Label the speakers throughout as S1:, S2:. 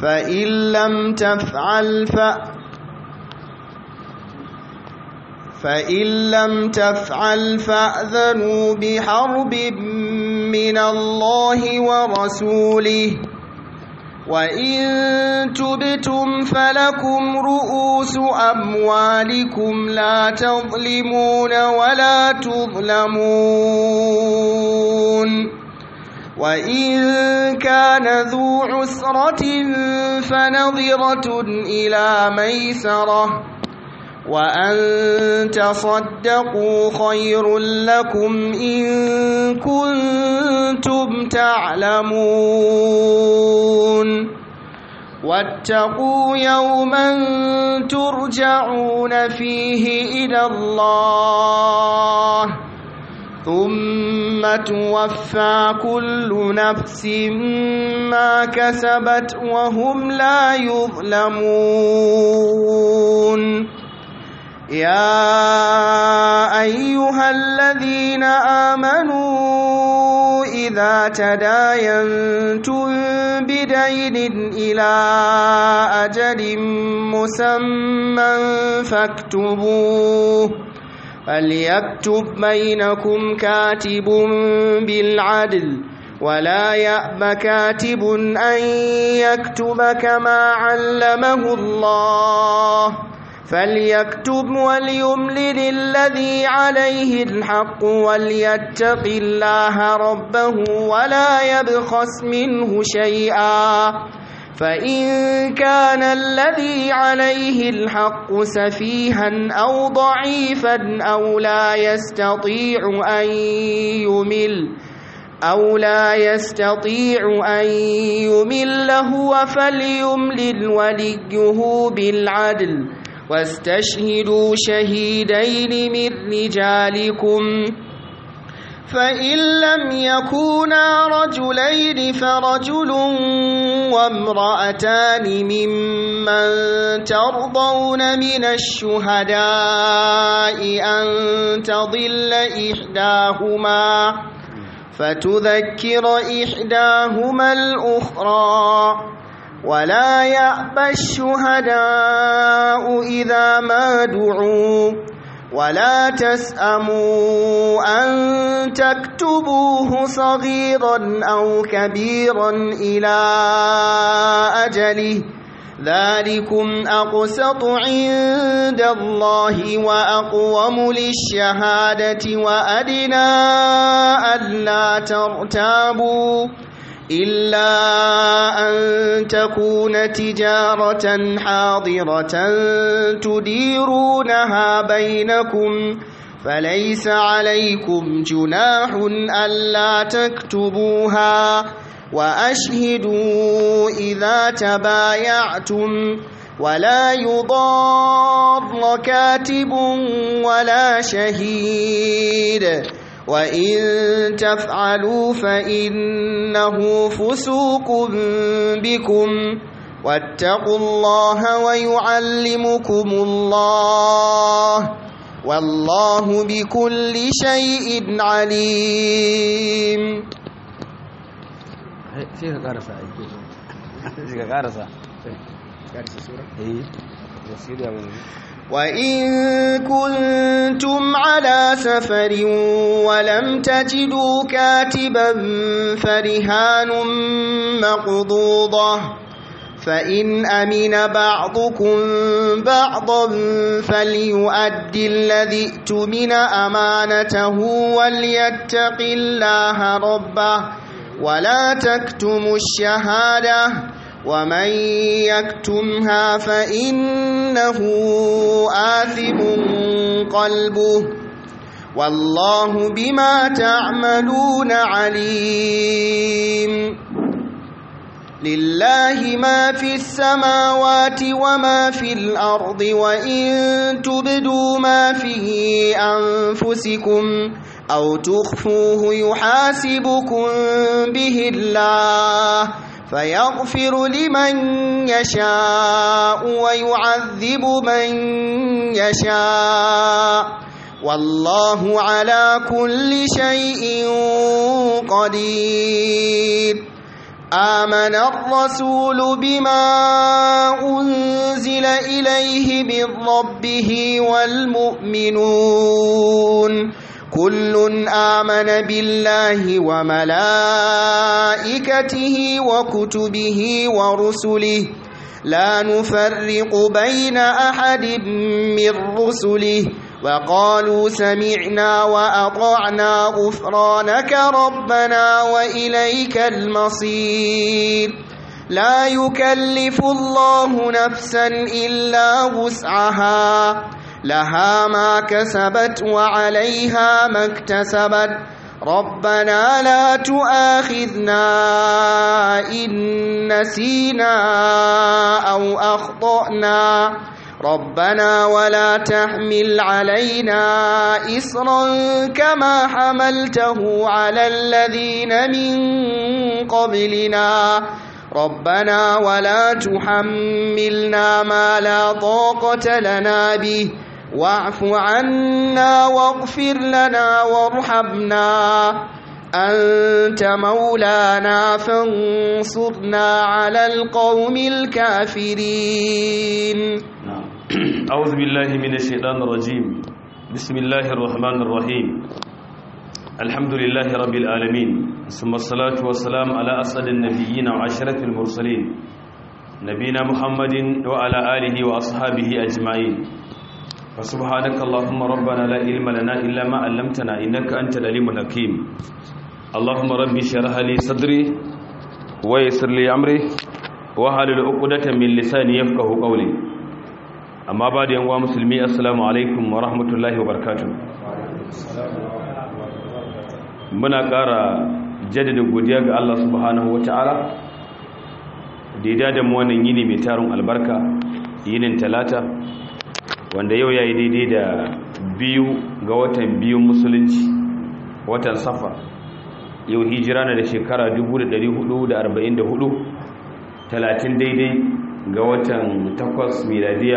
S1: فإن لم تفعل ف فإن لم تفعل فأذنوا بحرب من الله ورسوله وإن تبتم فلكم رؤوس أموالكم لا تظلمون ولا تظلمون وإن كان ذو عسرة فنظرة إلى ميسرة وأن تصدقوا خير لكم إن كنتم تعلمون واتقوا يوما ترجعون فيه إلى الله ثم توفى كل نفس ما كسبت وهم لا يظلمون يا أيها الذين آمنوا إذا تداينتم بدين إلى أجل مسمى فاكتبوه فليكتب بينكم كاتب بالعدل ولا يأب كاتب أن يكتب كما علمه الله فليكتب وليملل الذي عليه الحق وليتق الله ربه ولا يبخس منه شيئا فإن كان الذي عليه الحق سفيها أو ضعيفا أو لا يستطيع أن يمل أو لا يستطيع أن يمل هو فليملل وليه بالعدل واستشهدوا شهيدين من رجالكم فإن لم يكونا رجلين فرجل وامرأتان ممن ترضون من الشهداء أن تضل إحداهما فتذكر إحداهما الأخرى ولا يأبى الشهداء إذا ما دعوا ولا تسأموا أن تكتبوه صغيرا أو كبيرا إلى أجله ذلكم أقسط عند الله وأقوم للشهادة وأدنى ألا ترتابوا إلا أن تكون تجارة حاضرة تديرونها بينكم فليس عليكم جناح ألا تكتبوها وأشهدوا إذا تبايعتم ولا يضار كاتب ولا شهيد وإن تفعلوا فإنه فسوق بكم واتقوا الله ويعلمكم الله والله بكل شيء عليم
S2: sai ka karasa aiki sai ka karasa eh wasiriya wani
S1: وإن كنتم على سفر ولم تجدوا كاتبا فرهان مقضوضة فإن أمن بعضكم بعضا فليؤدي الذي ائتمن أمانته وليتق الله ربه ولا تكتموا الشهادة ومن يكتمها فإنه آثم قلبه والله بما تعملون عليم لله ما في السماوات وما في الأرض وإن تبدوا ما في أنفسكم أو تخفوه يحاسبكم به الله فيغفر لمن يشاء ويعذب من يشاء والله على كل شيء قدير آمن الرسول بما أنزل إليه من ربه والمؤمنون كل آمن بالله وملائكته وكتبه ورسله لا نفرق بين أحد من رسله وقالوا سمعنا وأطعنا غفرانك ربنا وإليك المصير لا يكلف الله نفسا إلا وسعها لها ما كسبت وعليها ما اكتسبت ربنا لا تؤاخذنا إن نسينا أو أخطأنا ربنا ولا تحمل علينا إصرا كما حملته على الذين من قبلنا ربنا ولا تحملنا ما لا طاقة لنا به واعف عنا واغفر لنا وارحمنا أنت مولانا فانصرنا على القوم الكافرين
S3: أعوذ بالله من الشيطان الرجيم بسم الله الرحمن الرحيم الحمد لله رب العالمين ثم الصلاة والسلام على أسعد النبيين وعشرة المرسلين نبينا محمد وعلى آله وأصحابه أجمعين فسبحانك اللهم ربنا لا علم لنا إلا ما علمتنا إنك أنت العليم الحكيم اللهم ربي شرح لي صدري ويسر لي أمري وحلل عقدة من لساني يفقه قولي amma ba da yanwa musulmi assalamu alaikum wa rahmatullahi wa barkatu muna ƙara jaddada godiya ga Allah subhanahu wa ta'ala da ya dada mu wannan yini mai tarin albarka yinin talata wanda yau ya yi daidai da biyu ga watan biyun musulunci watan safa yau hijira na da shekara 1444 talatin daidai ga watan takwas miladiya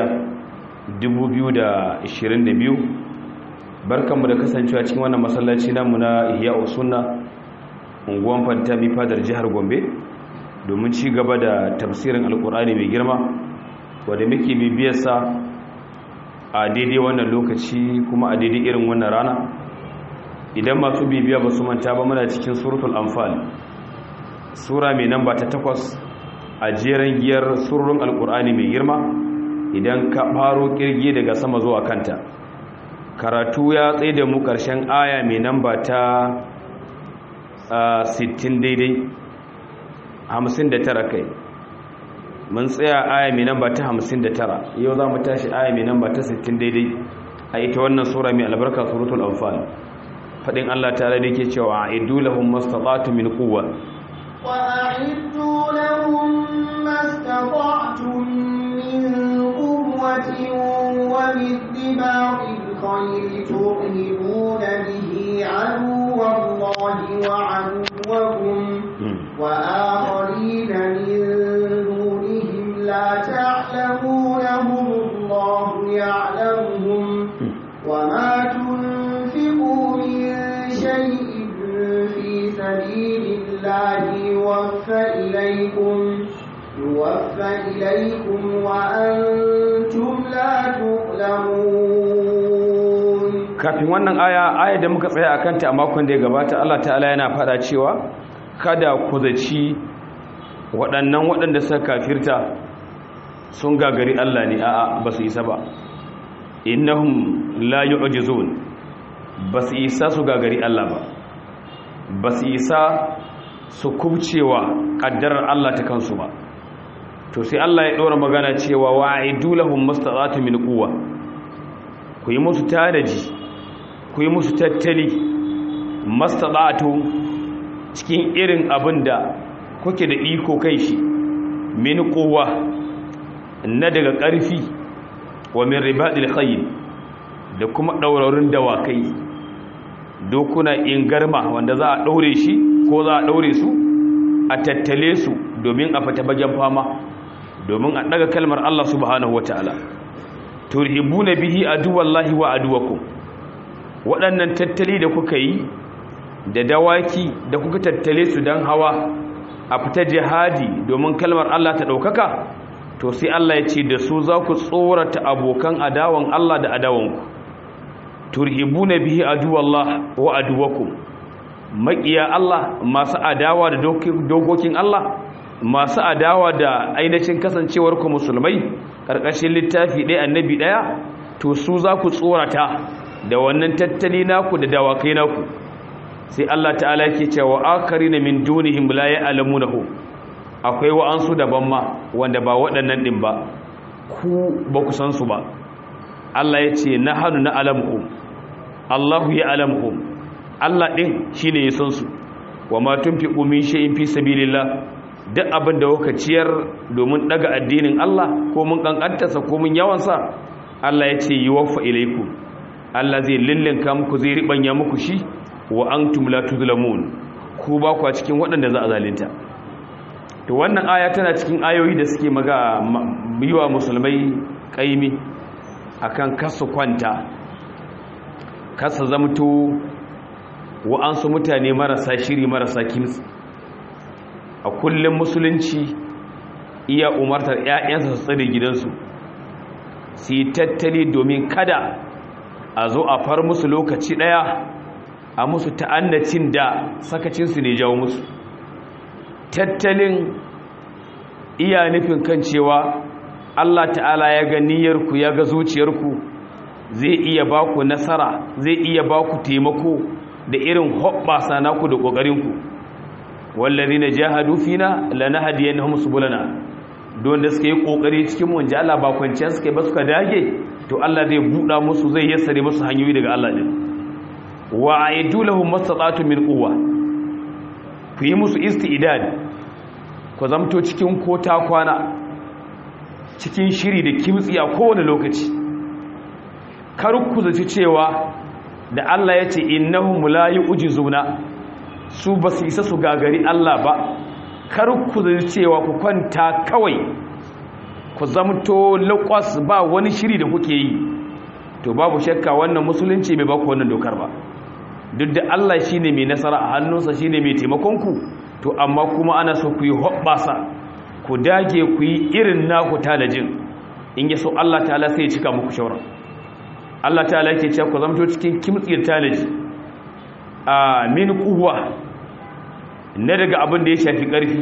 S3: 2022 barkanmu da kasancewa cikin wannan masallaci namu na ihya sunna unguwan fantami fadar jihar gombe domin ci gaba da tafsirin alkur'ani mai girma wadda muke bibiyarsa a daidai wannan lokaci kuma a daidai irin wannan rana idan masu bibiya ba su manta ba muna cikin suratul anfal sura mai namba ta takwas a jeren giyar surrun alkur'ani mai girma idan ka faro kirgi daga sama zuwa kanta karatu ya tsaye da mu ƙarshen aya mai namba ta 60 daidai 59 kai mun tsaya aya mai namba ta 59 yau za mu tashi aya mai namba ta 60 daidai a ita wannan sura mai albarka suratul anfal fadin Allah ta'ala da yake cewa a'iddu lahum mastata'tu min quwwa
S1: وأعدوا لهم ما استطعتم من قوة ومن رباط الخير ترهبون به عدو الله وعدوكم وآخرين من دونهم لا تعلمونهم الله يعلمهم وما تنفقوا من شيء في سبيل الله يوفى إليكم يوفى إليكم وأنتم لا تظلمون
S3: kafin wannan aya aya da muka tsaya akan ta a makon da ya gabata Allah ta'ala yana fada cewa kada ku zaci waɗannan waɗanda suka kafirta sun gagari Allah ne a'a ba su isa ba innahum la yu'jizun ba su isa su gagari Allah ba ba su isa su kubcewa ƙaddarar Allah ta kansu ba to sai Allah ya ɗora magana cewa wa'idu lahum mastata'atu min quwwa ku yi musu tadaji ku yi musu tattali mastata'atu cikin irin abin da kuke da iko kai shi min quwwa na daga ƙarfi wa min ribadil khayl da kuma ɗaurarin dawakai dokuna ingarma wanda za a ɗaure shi ko za a ɗaure su a tattale su domin a fata bagen fama domin a ɗaga kalmar Allah subhanahu wa ta'ala turhibuna bihi aduwallahi wa aduwakum waɗannan tattali da kuka yi da dawaki da kuka tattale su don hawa a fita jihadi domin kalmar Allah ta ɗaukaka to sai Allah ya ce da su za ku tsorata abokan adawan Allah da adawanku turhibuna bihi aduwallah wa aduwakum maƙiya Allah masu adawa da dokokin Allah masu adawa da ainihin kasancewar ku musulmai ƙarƙashin littafi ɗaya annabi ɗaya to su za ku tsorata da wannan tattali naku da dawakai naku sai Allah ta'ala yake cewa akarina min dunihim la ya'lamunahu akwai wa'ansu daban ma wanda ba waɗannan din ba ku ba ku san su ba Allah ya ce nahanu na alamuhum Allahu ya alamuhum Allah din shine ya san su wa ma tunfiqu min shay'in fi sabilillah duk abin da kuka ciyar domin daga addinin Allah ko mun kankantarsa ko mun yawansa Allah ya ce yuwaffa ilaikum Allah zai lillinka muku zai ribanya muku shi wa antum la tuzlamun ku ba ku a cikin waɗanda za a zalunta to wannan aya tana cikin ayoyi da suke maga yiwa musulmai kaimi akan kasu kwanta kasa zamto wa'ansu mutane marasa shiri marasa kimtsi a kullum musulunci iya umartar 'ya'yansa su tsare gidansu su yi tattali domin kada a zo a far musu lokaci ɗaya a musu ta'annacin da sakacinsu ne jawo musu tattalin iya nufin kan cewa Allah ta'ala ya ga niyyarku ya ga zuciyarku zai iya ba ku nasara zai iya ba ku taimako da irin hoɓɓasa naku da ƙoƙarinku wallazi na jahadu fina lanahdiyannahum subulana don da suka yi ƙoƙari cikin mu Allah ba kwanciyar suka yi ba suka dage to Allah zai buɗa musu zai yassare musu hanyoyi daga Allah din wa aidu lahum mastata'tu min quwwa ku yi musu isti'dad ku zamto cikin kota kwana cikin shiri da kimtsi a kowane lokaci kar ku zaci cewa da Allah ya ce innahum la yu'jizuna su ba su isa su gagari Allah ba kar ku zaci cewa ku kwanta kawai ku zamto laƙwas ba wani shiri da kuke yi to babu shakka wannan musulunci bai baku wannan dokar ba duk da Allah shine mai nasara a hannunsa shine mai taimakon ku to amma kuma ana so ku yi hoɓɓasa ku dage ku yi irin naku talajin in ya so Allah ta'ala sai ya cika muku shauran Allah ta'ala yake cewa ku zamto cikin kimtsiyar talaji a min kuwa na daga abin da ya shafi ƙarfi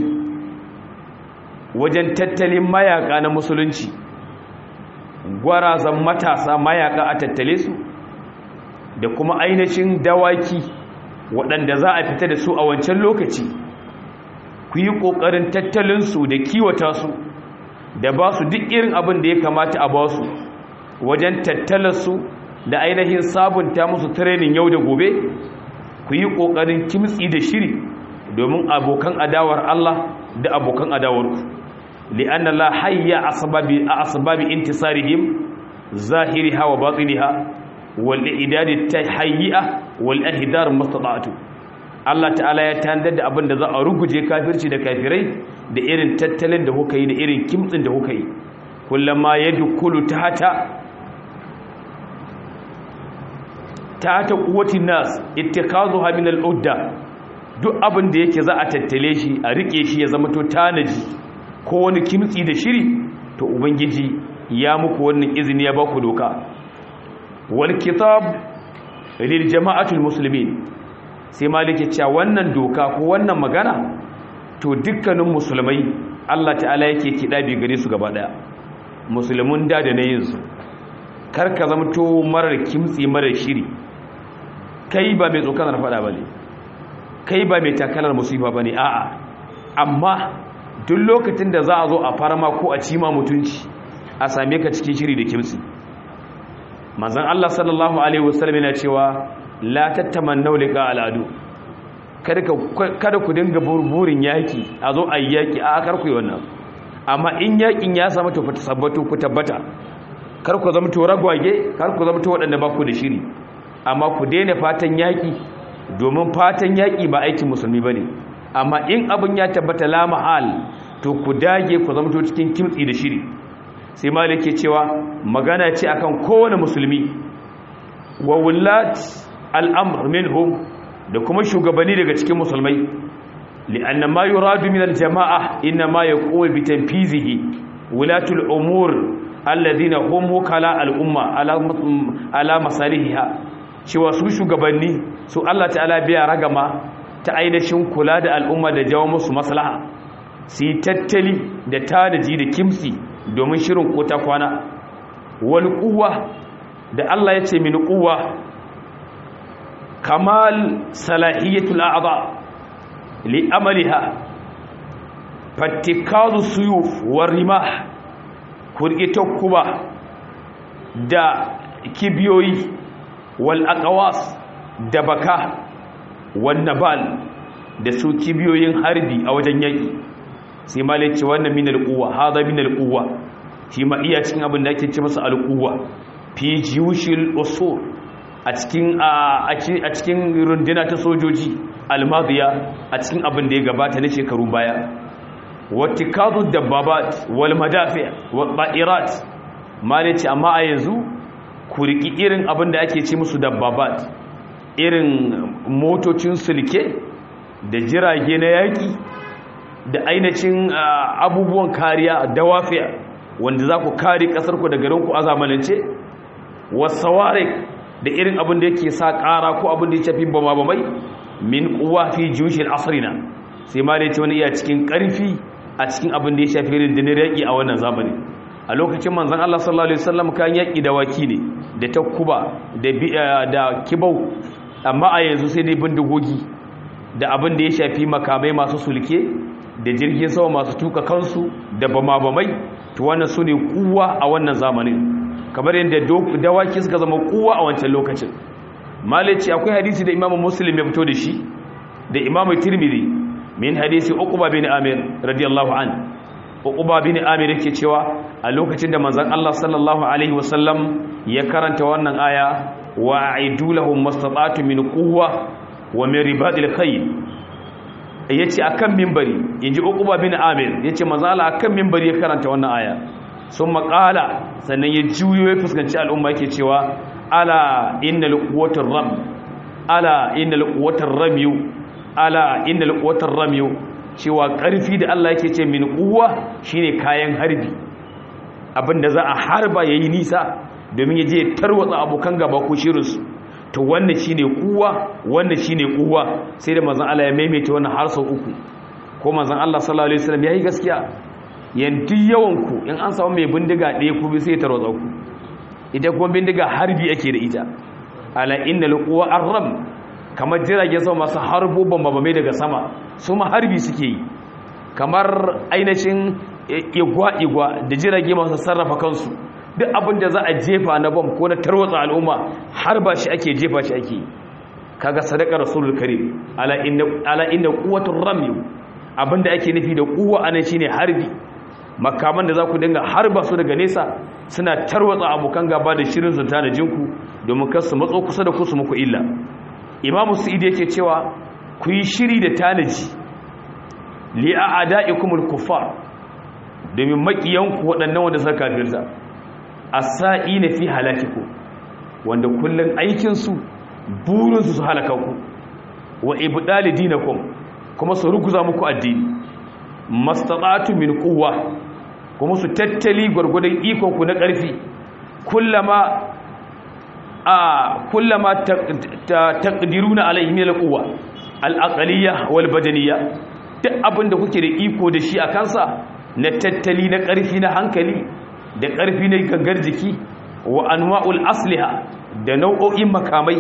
S3: wajen tattalin mayaka na musulunci gwarazan matasa mayaka a tattale su da kuma ainihin dawaki waɗanda za a fita da su a wancan lokaci ku yi ƙoƙarin tattalinsu da kiwata su da ba su duk irin abin da ya kamata a ba su wajen tattalarsu da ainihin sabunta musu tirenin yau da gobe ku yi ƙoƙarin kimtsi da shiri domin abokan adawar Allah da abokan adawarku li'anna la hayya asbabi asbabi intisarihim zahiriha wa batiniha wal idad tahayya wal ihdar mustata'atu Allah ta'ala ya tandar da abin da za a ruguje kafirci da kafirai da irin tattalin da kuka yi da irin kimtsin da kuka yi kullama yadkhulu tahta tahta quwwatin nas ittikazuha min al-udda duk abin da yake za a tattale shi a rike shi ya zama to tanaji ko wani kimtsi da shiri to ubangiji ya muku wannan izini ya baku doka wal kitab lil jama'atul muslimin sai malike cewa wannan doka ko wannan magana to dukkanin musulmai Allah ta'ala yake kida bi gare su gaba daya musulmun da da nayin su kar ka zama to marar kimtsi marar shiri kai ba mai tsokanar fada bane kai ba mai takalar musifa ba ne a'a amma duk lokacin da za a zo a farama ko a cima mutunci a same ka cikin shiri da kimsi manzan Allah sallallahu alaihi wasallam yana cewa la tattamannu liqa al'adu kada ku dinga burin yaki a zo a yaki a kar ku yi wannan amma in yakin ya samu to tabbatu ku tabbata kar ku zama to ragwage kar ku zama to waɗanda ba ku da shiri amma ku daina fatan yaki domin fatan yaƙi ba aikin musulmi ba ne amma in abin ya tabbata la mahal to ku dage ku zamto cikin kimtsi da shiri sai malik ke cewa magana ce akan kowane musulmi wa wullat al'amr minhum da kuma shugabanni daga cikin musulmai li'anna ma yuradu min al-jama'a inna ma yaqumu bi tanfizihi wulatul umur alladhina hum wukala al-umma ala ala masalihiha cewa su shugabanni su Allah ta'ala biya ragama ta ainihin kula da al'umma da jawo musu maslaha su yi tattali da tanaji da kimsi domin shirin ko ta kwana wal kuwa da Allah ya ce min kuwa kamal salahiyatul a'dha li amaliha fattikazu suyuf war rimah kurge takkuba da kibiyoyi wal aqwas da baka wan nabal da su kibiyoyin harbi a wajen yaki sai malai ce wannan min al-quwwa hada min al-quwwa shi ma iya cikin abin da ake ce masa al-quwwa fi jiyushil usul a cikin a cikin runduna ta sojoji al-madiya a cikin abin da ya gabata na shekaru baya wattikadu dabbabat wal madafi wal ba'irat malai ce amma a yanzu ku riki irin abin da ake ce musu dabbabat irin motocin sulke da jirage na yaki da ainihin abubuwan kariya dawafiya wanda za ku kare ƙasarku da garinku a zamanance wasawarik da irin abin da yake sa ƙara ko abin da ya shafi bama bamai min kuwa fi jushin asirina sai ma da ya ce wani iya cikin ƙarfi a cikin abin da ya shafi rundunar yaƙi a wannan zamani a lokacin manzan Allah sallallahu alaihi wasallam kan yaƙi da waki ne da takuba da kibau amma a yanzu sai dai bindigogi da abin da ya shafi makamai masu sulke da jirgin sama masu tuka kansu da bama-bamai to wannan su ne kuwa a wannan zamanin kamar yadda dawaki suka zama kuwa a wancan lokacin malici akwai hadisi da imamu muslim ya fito da shi da imamu tirmidhi min hadisi uqba bin amir radiyallahu an uqba bin amir yake cewa a lokacin da manzon Allah sallallahu alaihi wasallam ya karanta wannan aya wa aidu lahum mastata'tu min quwwa wa min ribadil khayl ya ce a kan mimbari in ji ukuba bin amir ya ce mazala a kan mimbari ya karanta wannan aya sun makala sannan ya juyo ya fuskanci al'umma yake cewa ala inna lukuwatar ram ala inna lukuwatar ramiyu ala inna lukuwatar ramiyu cewa ƙarfi da Allah yake ce min kuwa shine kayan harbi abinda za a harba ya yi nisa domin ya je tarwatsa abokan gaba ko shirinsu to wannan shine kuwa wannan shine kuwa sai da manzon Allah ya maimaita wannan har sau uku ko manzon Allah sallallahu alaihi wasallam yayi gaskiya yanzu yawan ku in an samu mai bindiga ɗaya ku bi sai tarwatsa ku ita kuma bindiga harbi ake da ita ala innal quwa arram kamar jiragen sama masu harbo bambamai daga sama su ma harbi suke yi kamar ainihin igwa-igwa da jirage masu sarrafa kansu duk abin da za a jefa na bam ko na tarwatsa al'umma har ba shi ake jefa shi ake kaga sadaka rasulul karim ala inna ala inna quwwatur ramy abinda ake nufi da kuwa anan shine harbi makaman da za ku dinga harba su daga nesa suna tarwatsa abokan gaba da shirin su ta da jinku domin kar su matso kusa da ku su muku illa imamu sa'id yake cewa ku yi shiri da tanaji li a'da'ikumul kuffar domin makiyanku waɗannan wanda suka kafirta asa'i na fi halakiku wanda kullum aikinsu burinsu su halaka ku wa ibdali dinakum kuma su ruguza muku addini mastata'tu min quwwa kuma su tattali gurgurdan ikon ku na ƙarfi kullama a kullama taqdiruna alayhi min alquwwa al-aqliyya wal badaniyya duk abinda kuke da iko da shi a kansa na tattali na ƙarfi na hankali da ƙarfi na gangar jiki wa anwa'ul asliha da nau'o'in makamai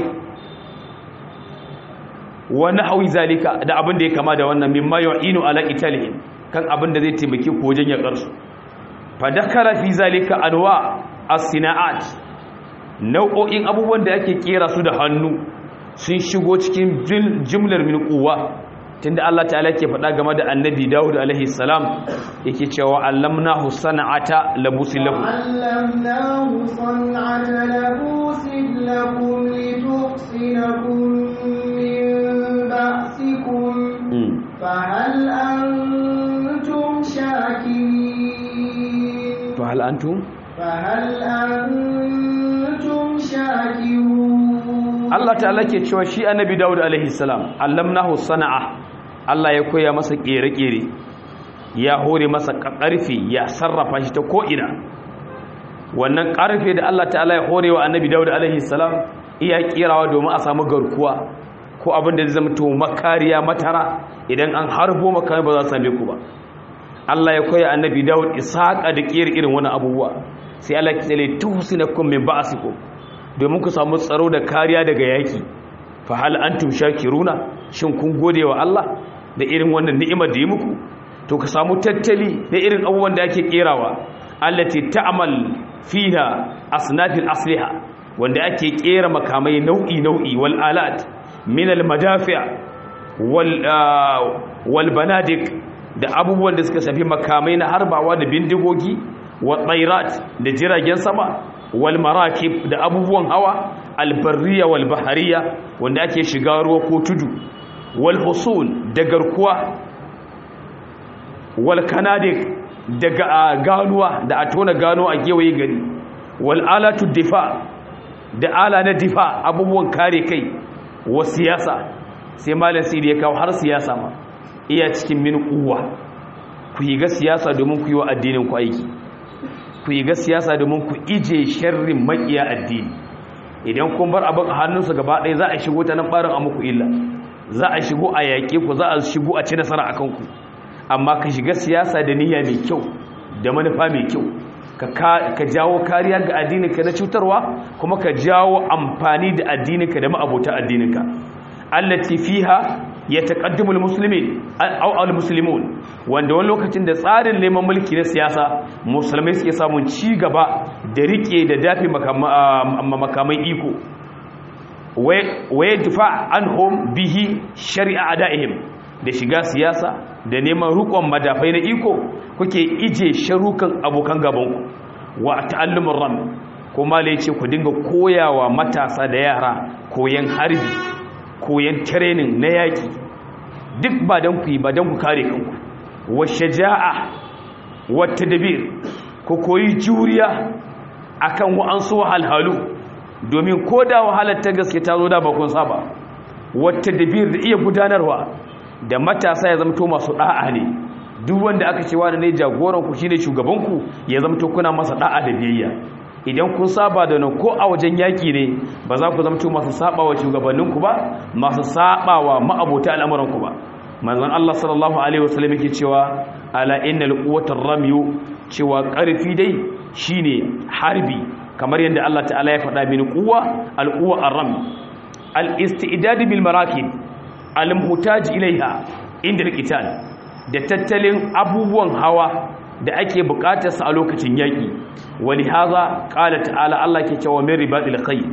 S3: wa nahwi zalika da abin da ya kama da wannan mimma yu'inu ala qitalihim kan abin da zai taimake ku wajen yakar su fa dakara fi zalika anwa as-sina'at nau'o'in abubuwan da ake kera su da hannu sun shigo cikin jumlar min quwwa tunda Allah ta'ala ke faɗa game da annabi Dawud alaihi salam yake cewa allamnahu sana'ata labusin lahu
S1: allamnahu sana'ata labusin lakum lituhsinakum min ba'sikum fa hal antum shakirin
S3: fa hal antum
S1: fa hal antum shakirun
S3: Allah ta'ala ke cewa shi annabi Dawud alaihi salam allamnahu sana'a Allah ya koya masa kere-kere ya hore masa ƙarfe ya sarrafa shi ta ko'ina wannan ƙarfe da Allah ta'ala ya hore wa annabi dawud alaihi salam iya kirawa domin a samu garkuwa ko abin da zai zama to makariya matara idan an harbo makami ba za su same ku ba Allah ya koya annabi dawud isaqa da kiyar irin wani abubuwa sai Allah ya tsale tuhsinakum min ba'sikum domin ku samu tsaro da kariya daga yaki fa hal antum shakiruna shin kun gode wa Allah da irin wannan ni'imar da yi muku to ka samu tattali da irin abubuwan da ake kerawa allati ta'mal fiha asnafil asliha wanda ake kera makamai nau'i nau'i wal alat min al madafi' wal wal banadik da abubuwan da suka shafi makamai na harbawa da bindigogi wa tsairat da jiragen sama wal marakib da abubuwan hawa albarriya wal bahariya wanda ake shiga ruwa ko tudu wal husun da garkuwa wal kanadik daga ganuwa da a tona gano a gewaye gari wal alatu difa da ala na difa abubuwan kare kai wa siyasa sai malam sidi ya kawo har siyasa ma iya cikin min kuwa ku yi ga siyasa domin ku yi wa addinin ku aiki ku yi ga siyasa domin ku ije sharrin makiya addini idan kun bar abin a hannunsu gaba ɗaya za a shigo ta nan ɓarin a muku illa za a shigo a yaƙe ku za a shigo a ci nasara a kanku amma ka shiga siyasa da niyya mai kyau da manufa mai kyau ka jawo kariya ga addininka na cutarwa kuma ka jawo amfani da addininka da ma'abota addininka allati fiha yataqaddamu almuslimin aw almuslimun wanda wani lokacin da tsarin neman mulki na siyasa musulmai suke samun ci gaba da rike da dafi makamai iko waye difa anhum bihi shari'a adaihim da shiga siyasa da neman rukon madafai na iko kuke ije sharukan abokan gabanku wa ta'allumur ram kuma lai ce ku dinga koyawa matasa da yara koyan harbi koyan training na yaki duk ba dan ku yi ba dan ku kare kanku wa shaja'a wa tadbir ku koyi juriya akan wa'ansu wahalhalu domin koda wahalar ta gaske ta zo da bakon saba wa tadbir da iya gudanarwa da matasa ya zamto masu da'a ne duk wanda aka ce wani ne jagoran ku shine shugaban ku ya zamto kuna masa da'a da biyayya idan kun saba da nan ko a wajen yaki ne ba za ku zamto masu sabawa shugabannin ku ba masu sabawa ma'abota al'amuran ku ba manzon Allah sallallahu alaihi wasallam yake cewa ala innal quwwatar ramyu cewa karfi dai shine harbi kamar yadda Allah ta'ala ya faɗa min quwwa al-quwwa ar-ram al-istidad bil marakib al-muhtaj ilaiha inda al-qital da tattalin abubuwan hawa da ake bukatar sa a lokacin yaki wali haza qala ta'ala Allah ke cewa min ribatil khayl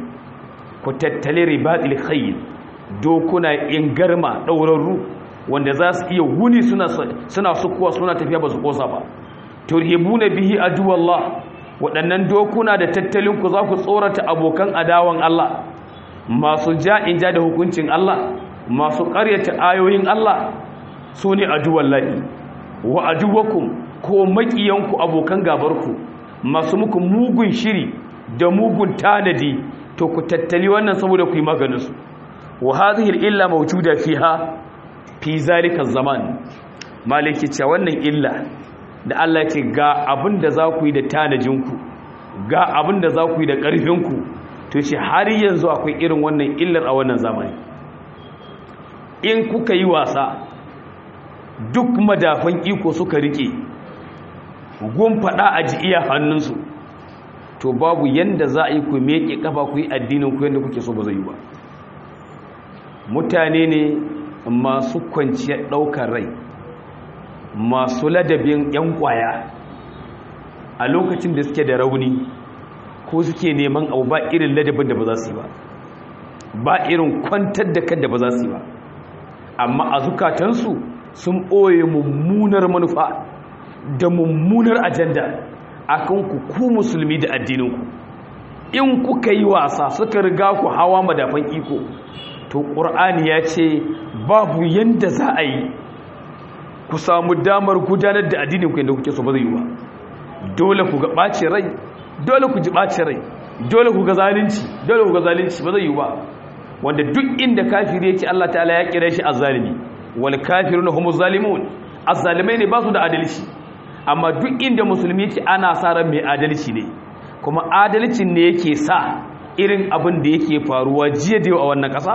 S3: ku tattali ribatil khayl dokuna in garma daurarru wanda za su iya wuni suna suna sukuwa suna tafiya ba su kosa ba turhibuna bihi aduwallah waɗannan dokuna da tattalin ku za ku tsorata abokan adawan Allah masu ja'in ja da hukuncin Allah masu ƙaryata ayoyin Allah su ne aduwallahi wa aduwakum ko maƙiyanku abokan gabarku masu muku mugun shiri da mugun tanadi to ku tattali wannan saboda ku yi maganinsu wa hadhihi illa mawjuda fiha fi zalika zaman maliki ce wannan illa da Allah ce ga abin da za ku yi da tanajinku ga abin da za ku yi da ƙarfinku to ce har yanzu akwai irin wannan illar a wannan zamani in kuka yi wasa duk madafan iko suka rike gun faɗa a ji iya hannunsu to babu yanda za a yi ku meke kafa ku yi addinin ku yadda kuke so ba zai yi ba mutane ne masu kwanciyar ɗaukar rai masu ladabin 'yan kwaya a lokacin da suke da rauni ko suke neman abu ba irin ladabin da ba za su yi ba ba irin kwantar da kan da ba za su yi ba amma a zukatansu sun ɓoye mummunar manufa da mummunar ajanda a kanku ku musulmi da addininku in kuka yi wasa suka riga ku hawa madafan iko to ƙur'ani ya ce babu yadda za a yi ku samu damar gudanar da addininku yadda kuke so ba zai yi ba dole ku ga ɓace rai dole ku ji ɓace rai dole ku ga zalunci dole ku ga zalunci ba zai yi ba wanda duk inda kafiri ya ce Allah ta'ala ya kira shi azzalimi wal kafiruna humuz zalimun azzalimai ne ba su da adalci amma duk inda musulmi yake ana sa ran mai adalci ne kuma adalcin ne yake sa irin abin da yake faruwa jiya da yau a wannan ƙasa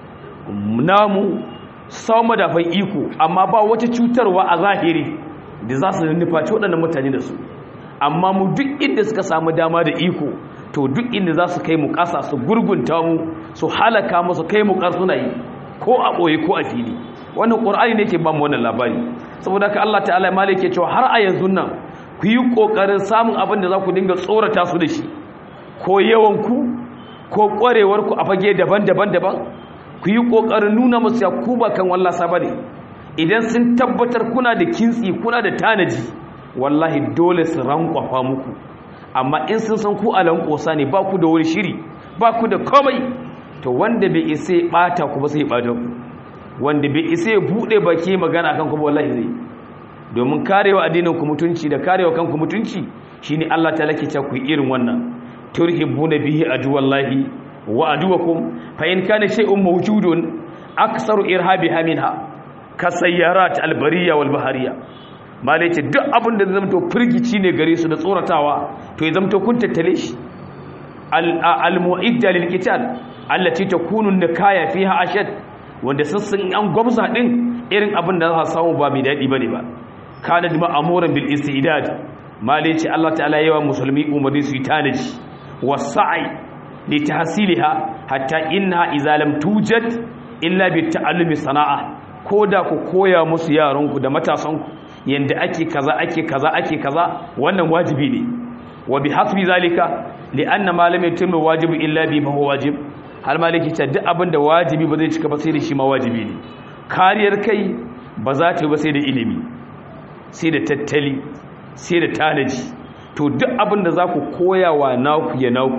S3: namu sau madafan iko amma ba wata cutarwa a zahiri da za su nufaci waɗannan mutane da su amma mu duk inda suka samu dama da iko to duk inda za su kai mu ƙasa su gurgunta mu su halaka mu su kai mu ƙarsuna yi ko a ɓoye ko a fili wannan ƙur'ani ne ke ba mu wannan labari saboda ka Allah ta'ala ma ke cewa har a yanzu nan ku yi ƙoƙarin samun abin da za ku dinga tsorata su da shi ko yawanku ko ƙwarewarku a fage daban-daban daban ku yi ƙoƙarin nuna musu ya ku ba kan wallasa ba ne idan sun tabbatar kuna da kintsi kuna da tanaji wallahi dole su rankwafa muku amma in sun san ku alan ƙosa ne ba ku da wani shiri ba ku da komai to wanda bai isa ya ɓata ku ba sai ya ɓata ku wanda bai isa ya buɗe baki magana kan ku wallahi zai domin karewa addinin ku mutunci da karewa kanku mutunci shine Allah ta lake ta ku irin wannan turhibuna bihi aduwallahi wa aduwakum fa in kana shay'un mawjudun aksaru irhabiha minha kasayyarat albariya wal bahariya malai ce duk abin da zai zamto firgici ne gare su da tsoratawa to ya zamto kun tattale shi al-mu'idda lil qital allati takunu nikaya fiha ashad wanda sassan an gwamza din irin abin da za su samu ba mai dadi bane ba kana da ma'amuran bil istidad malai ce Allah ta'ala yawa musulmi umarni su yi tanaji wasa'i li tahsiliha hatta inna idza lam tujad illa bi ta'allumi sana'a koda ku koya musu yaranku da matasanku yanda ake kaza ake kaza ake kaza wannan wajibi ne wa bi hasbi zalika li anna ma lam yatimmu wajibu illa bi ma huwa wajib har maliki ta duk abin da wajibi ba zai cika ba sai da shi ma wajibi ne kariyar kai ba za ta yi ba sai da ilimi sai da tattali sai da tanaji to duk abin da za ku koya wa naku ya naku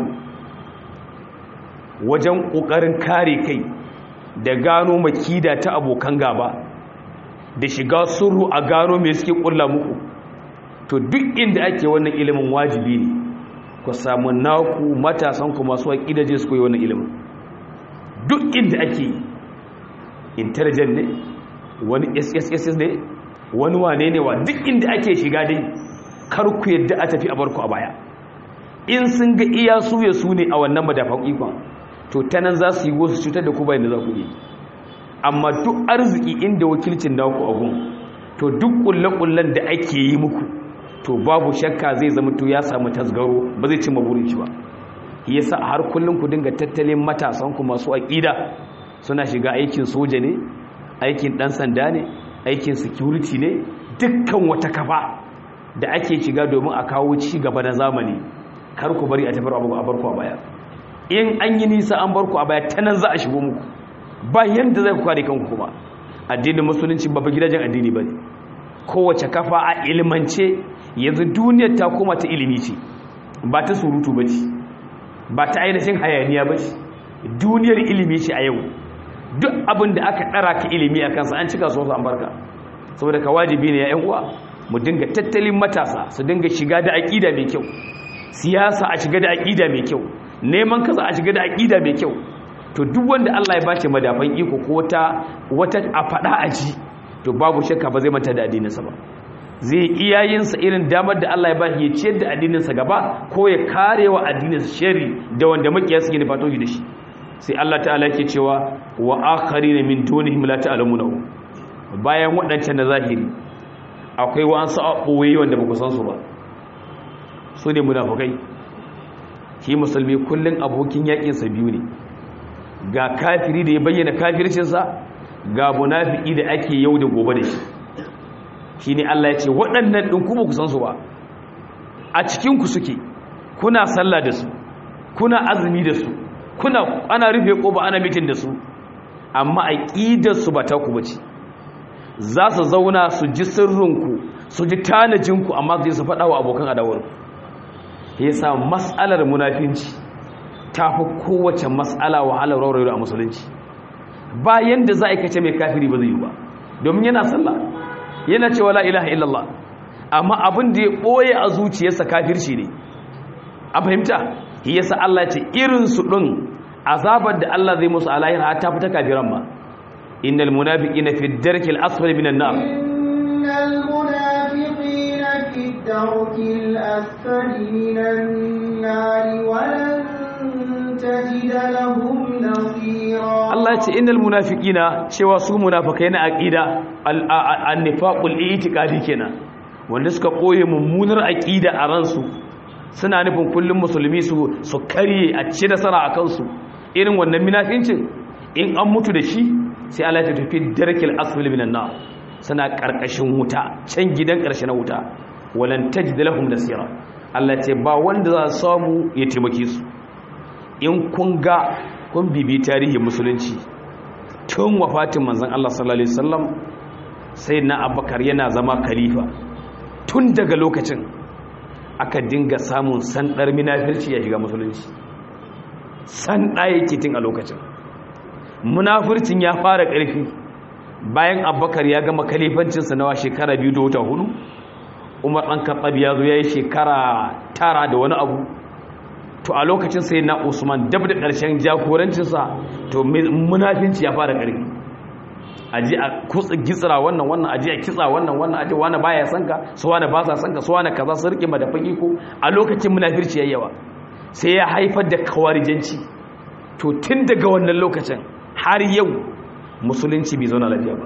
S3: wajen ƙoƙarin kare kai da gano makida ta abokan gaba da shiga suru a gano mai suke ƙulla muku to duk inda ake wannan ilimin wajibi ne ku samu naku matasanku masu waƙidaje su koyi wannan ilimin duk inda ake intelligent ne wani sss ne wani wane ne wa duk inda ake shiga dai kar ku yadda a tafi a barku a baya in sun ga iya su ya su ne a wannan madafan ikon to ta nan za su yi wasu cutar da ku bayan da za ku yi amma duk arziki inda wakilcin naku a gun to duk kulle-kullen da ake yi muku to babu shakka zai zama to ya samu tasgaro ba zai cimma burin shi ba yasa har kullum ku dinga tattalin matasan ku masu aƙida suna shiga aikin soja ne aikin ɗan sanda ne aikin security ne dukkan wata kafa da ake shiga domin a kawo ci gaba na zamani kar ku bari a tafi abu a barku a baya in an yi nisa an barku a baya ta nan za a shigo muku ba yanda zai ku kare kanku kuma addinin musulunci ba gidajen addini ba ne kowace kafa a ilimance yanzu duniyar ta koma ta ilimi ce ba ta surutu ba ce ba ta ainihin hayaniya ba ce duniyar ilimi ce a yau duk abin da aka ɗara ka ilimi a kansa an cika so an barka saboda ka wajibi ne ya yan uwa mu dinga tattalin matasa su dinga shiga da aƙida mai kyau siyasa a shiga da aƙida mai kyau neman kaza a shiga da aƙida mai kyau to duk wanda Allah ya bace madafan iko ko wata wata a faɗa a ji to babu shakka ba zai manta da addininsa ba zai iya yin sa irin damar da Allah ya bashi ya ciyar da addininsa gaba ko ya karewa addininsa shari da wanda makiya suke nufato shi da shi sai Allah ta'ala yake cewa wa akharina min dunihim la ta'lamunahu bayan waɗancan na zahiri akwai wasu ɓoye wanda ba ku san su ba su ne munafukai shi musulmi kullum abokin yaƙinsa biyu ne ga kafiri da ya bayyana kafircinsa ga munafiki da ake yau da gobe da shi shi ne Allah ya ce waɗannan ɗin kuma ku san su ba a cikinku suke kuna sallah da su kuna azumi da su kuna ana rufe ƙoba ana mitin da su amma aƙidarsu ba ta ku bace za su zauna su ji sirrinku su ji tanajinku amma zai su faɗa wa abokan adawarku ya sa matsalar munafinci ta fi kowace matsala wahalar raurayi a musulunci bayan da za a kace mai kafiri ba zai yi ba domin yana sallah yana cewa la ilaha illallah amma abin da ya ɓoye a zuciyarsa kafirci ne a fahimta yasa Allah ce irinsu ɗin azabar da Allah zai musu alayhin ta fita kafiran ma innal munafiqina fi ad-darkil asfali minan nar
S1: innal munafiqina fi ad-darkil asfali minan nar wa lan tajida lahum nasira
S3: Allah ya ce innal munafiqina cewa su munafikai na aqida an-nifaqul i'tiqadi kenan wanda suka koye mummunar aqida a ransu suna nufin kullum musulmi su su karye a ci nasara a kansu irin wannan munafincin in an mutu da shi sai Allah ya tafi darkil asfali minan nar suna karkashin wuta can gidan karshe na wuta walan tajid lahum nasira Allah ce ba wanda za su samu ya taimake su in kun ga kun bibi tarihin musulunci tun wafatin manzon Allah sallallahu alaihi wasallam sai na Abubakar yana zama khalifa tun daga lokacin aka dinga samun sandar munafirci ya shiga musulunci sanda yake tun a lokacin munafircin ya fara ƙarfi bayan Abubakar ya gama khalifancinsa na shekara biyu da wata hudu Umar ɗan Khattab ya zo yayi shekara tara da wani abu to a lokacin sai na usman dab da ƙarshen jagorancinsa to munafinci ya fara ƙarfi aji a kutsa gitsira wannan wannan aji a kitsa wannan wannan aji wani baya san ka su wani ba sa san ka su wani kaza su rike madafin iko a lokacin munafirci yayi sai ya haifar da kawarijanci to tun daga wannan lokacin har yau musulunci bai zauna lafiya ba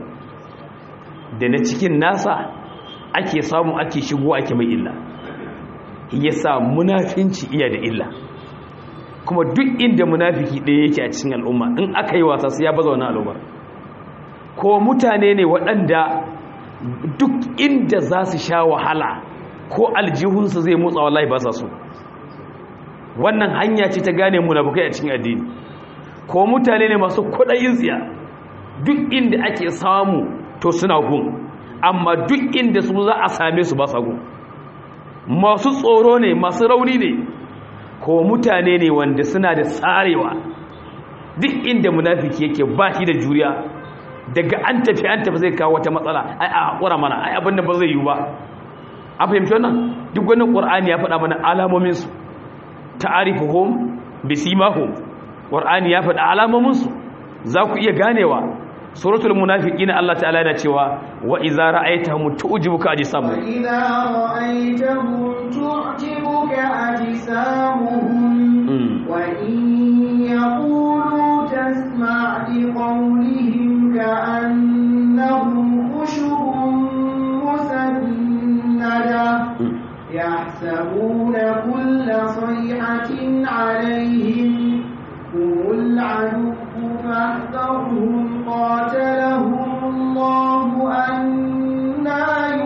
S3: da na cikin nasa ake samu ake shigo ake mai illa yasa munafinci iya da illa kuma duk inda munafiki ɗaya yake a cikin al'umma in aka yi wasa sai ya baza wani al'ummar ko mutane ne waɗanda duk inda za su sha wahala ko aljihunsu zai motsa wallahi ba sa so wannan hanya ce ta gane munafukai a cikin addini ko mutane ne masu kuɗayin tsiya duk inda ake samu to suna gun amma duk inda su za a same su ba sa gun masu tsoro ne masu rauni ne ko mutane ne wanda suna da tsarewa duk inda munafiki yake ba shi da juriya daga an tafi an tafi zai kawo wata matsala ai a haƙura mana ai abin da ba zai yi ba a fahimci wannan duk wani ƙur'ani ya faɗa mana alamominsu ta'arifuhum bisimahum ƙur'ani ya faɗa alamominsu za ku iya ganewa suratul munafiqin Allah ta'ala yana cewa wa idza ra'aytahum tu'jibuka ajsamuhum
S1: wa idza ra'aytahum tu'jibuka ajsamuhum wa in yaqulu tasma' li qawlihim ka'annahum khushubun musannada yahsabuna kulla sayhatin 'alayhim هم العدو فاحذرهم قاتلهم الله أنا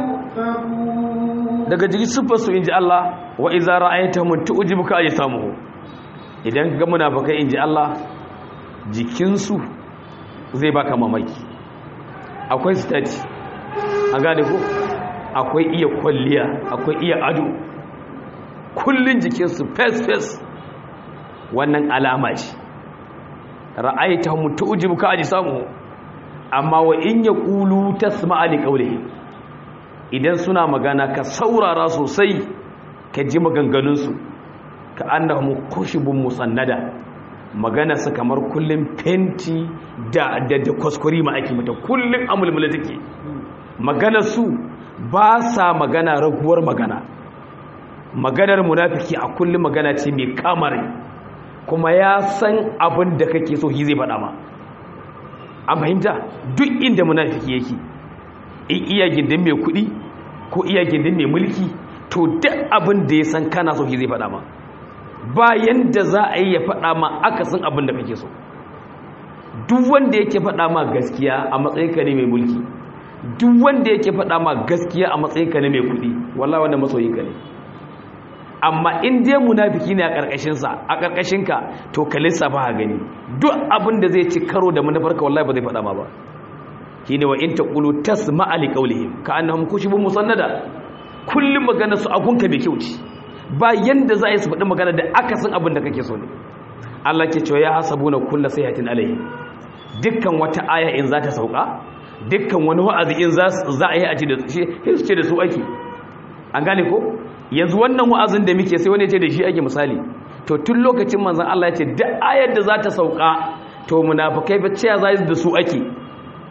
S1: يؤفكون
S3: daga jikin siffarsu in ji Allah wa iza ra'ayta mun tu'jibuka ajsamuhu idan ga munafikai in ji Allah jikinsu zai baka mamaki akwai stati an gane ko akwai iya kwalliya akwai iya ado kullun jikinsu face face wannan alama ce ra'aita mu tu'jibuka ajsamu amma wa in yaqulu tasma'a li qawlihi idan suna magana ka saurara sosai ka ji maganganun su ka annahum khushubun musannada magana su kamar kullun fenti da da, da kuskure ma ake mata kullun amulmula take magana su ba sa magana raguwar magana maganar munafiki a kullum magana ce mai kamare kuma ya san abin da kake so shi zai faɗa ma an fahimta duk inda munafiki yake in iya gindin mai kuɗi ko iya gindin mai mulki to duk abin da ya san kana so shi zai faɗa ma bayan da za a yi ya faɗa ma akasin abin da kake so duk wanda yake faɗa ma gaskiya a matsayin ka ne mai mulki duk wanda yake faɗa ma gaskiya a matsayin ka ne mai kuɗi wallahi wanda masoyin ka ne amma in dai munafiki ne a ƙarƙashinsa a ƙarƙashinka to ka lissafa ha gani duk abin da zai ci karo da manufarka wallahi ba zai faɗa ma ba shine wa in taqulu tasma'a li qawlihim ka annahum kushubun musannada kullum magana su agunka mai kyau ce ba yanda za a yi su faɗi magana da aka san abin da kake so ne Allah ke cewa ya hasabuna kullu sayhatin alayhi dukkan wata aya in za ta sauka dukkan wani wa'azi in za a yi a ci da shi ce da su ake an gane ko yanzu wannan wa'azin da muke sai wani ce da shi ake misali to tun lokacin manzon Allah ya ce duk ayar da za ta sauka to munafikai ba ce za da su ake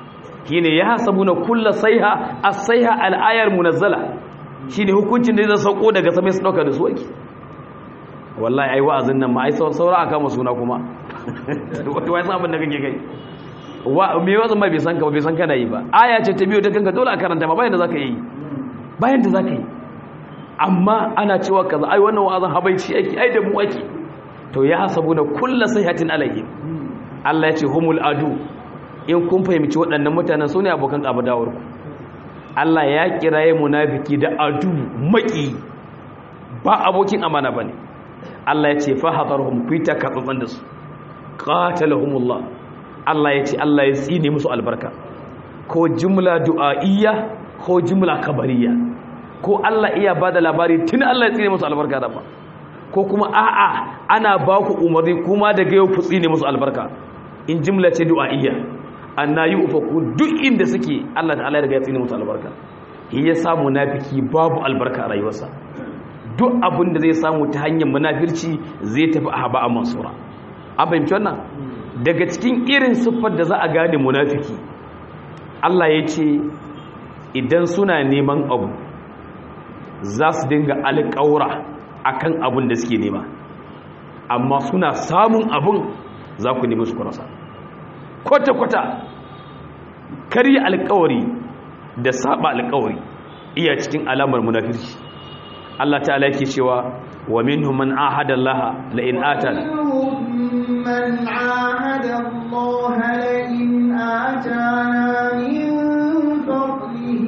S3: shine ya hasabuna kullu sayha as-sayha al-ayar munazzala shine hukuncin da zai sauko daga sama su dauka da su ake wallahi ai wa'azin nan ma ai saura aka masa suna kuma wato wai sabon da kake kai wa me wazan ma bai san ka ba bai san kana yi ba aya ce ta biyo ta kanka dole a karanta ma bayan da zaka yi bayan da zaka yi amma ana cewa kaza ai wannan wa'azin habaici ake ai da mu ake to ya hasabu da kullu sayhatin alayhi Allah ya ce humul adu in kun fahimci waɗannan mutanen su ne abokan ƙabadawar ku Allah ya kiraye munafiki da adu maki ba abokin amana bane Allah ya ce fa hadarhum fi takabbun da su qatalahumullah Allah ya ce Allah ya tsine musu albarka ko jumla du'a'iyya ko jumla kabariya ko Allah iya bada labari tun Allah ya tsine musu albarka da ba ko kuma a'a ana ba ku umarni kuma daga yau ku tsine musu albarka in jumla ce du'a'iyya annayi ufaku duk inda suke Allah ta'ala ya riga ya tsine musu albarka shi ya sa munafiki babu albarka a rayuwarsa duk abin da zai samu ta hanyar munafirci zai tafi a haba a mansura an fahimci wannan daga cikin irin siffar da za a gane munafiki Allah ya ce idan suna neman abu za su dinga alƙaura akan abin da suke nema amma suna samun abin za ku nemi su kurasa kwata-kwata karya alƙawari da saba alƙawari iya cikin alamar munafirci Allah ta'ala yake cewa wa minhum man ahada Allah la in atana
S1: من عاهد الله لئن آتانا من فضله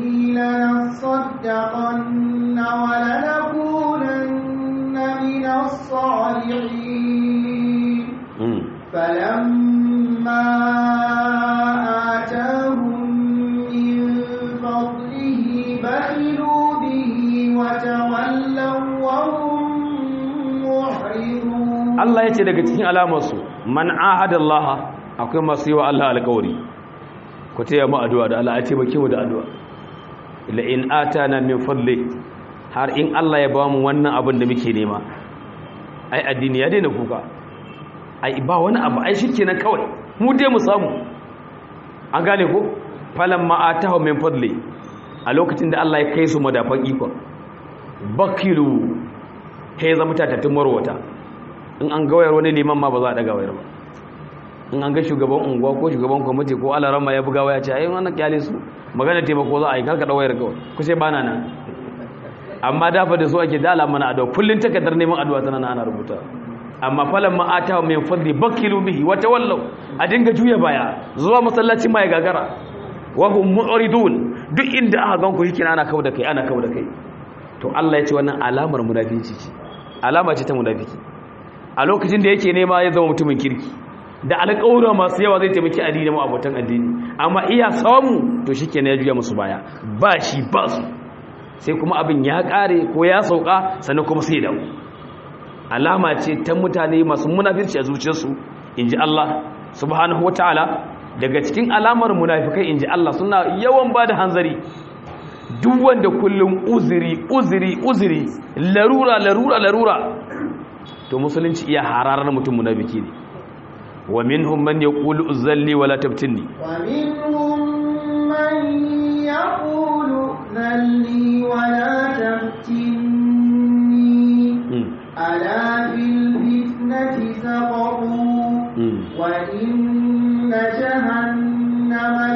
S1: لنصدقن ولنكونن من الصالحين فلما آتاهم من فضله بخلوا به وتولوا وهم معرضون
S3: Allah ya ce daga cikin alamarsu man ahada Allah akwai masu yi wa Allah alƙawari ku taya mu addu'a da Allah ya taimake mu da addu'a la in atana min fadli har in Allah ya ba mu wannan abin da muke nema ai addini ya daina kuka ai ba wani abu ai shikenan kawai mu dai mu samu an gane ko falamma atahu min fadli a lokacin da Allah ya kai su madafan ikon bakilu kai zama tatattun marwata in an gawayar wani liman ma ba za a daga wayar ba in an ga shugaban unguwa ko shugaban kwamiti ko alarama ya buga waya ce ayi wannan kyale su magana taimako za a yi karka wayar kawai ku sai bana nan amma dafa da su ake dala mana addu'a kullun takardar neman addu'a tana nan ana rubuta amma falan ma ata min fadli bakilu bihi wa tawallaw a dinga juya baya zuwa masallaci mai gagara wa hum mu'ridun duk inda aka ganku yake ana kawo da kai ana kawo da kai to Allah ya ce wannan alamar munafici ce alama ce ta munafiki a lokacin da yake nema ya zama mutumin kirki da alƙawura masu yawa zai taimaki addini mu abotan addini amma iya samu to shikenan ya juya musu baya ba shi ba su sai kuma abin ya ƙare ko ya sauka sannan kuma sai dawo alama ce ta mutane masu munafirci a zuciyarsu inji Allah subhanahu wataala daga cikin alamar munafikai inji Allah suna yawan bada hanzari duk wanda kullum uzuri uzuri uzuri larura larura larura to musulunci iya hararar mutum munafiki ne wa minhum man yaqulu uzalli wala tabtinni
S1: wa minhum man yaqulu uzalli wala tabtinni ala fil fitnati saqaru wa inna jahannama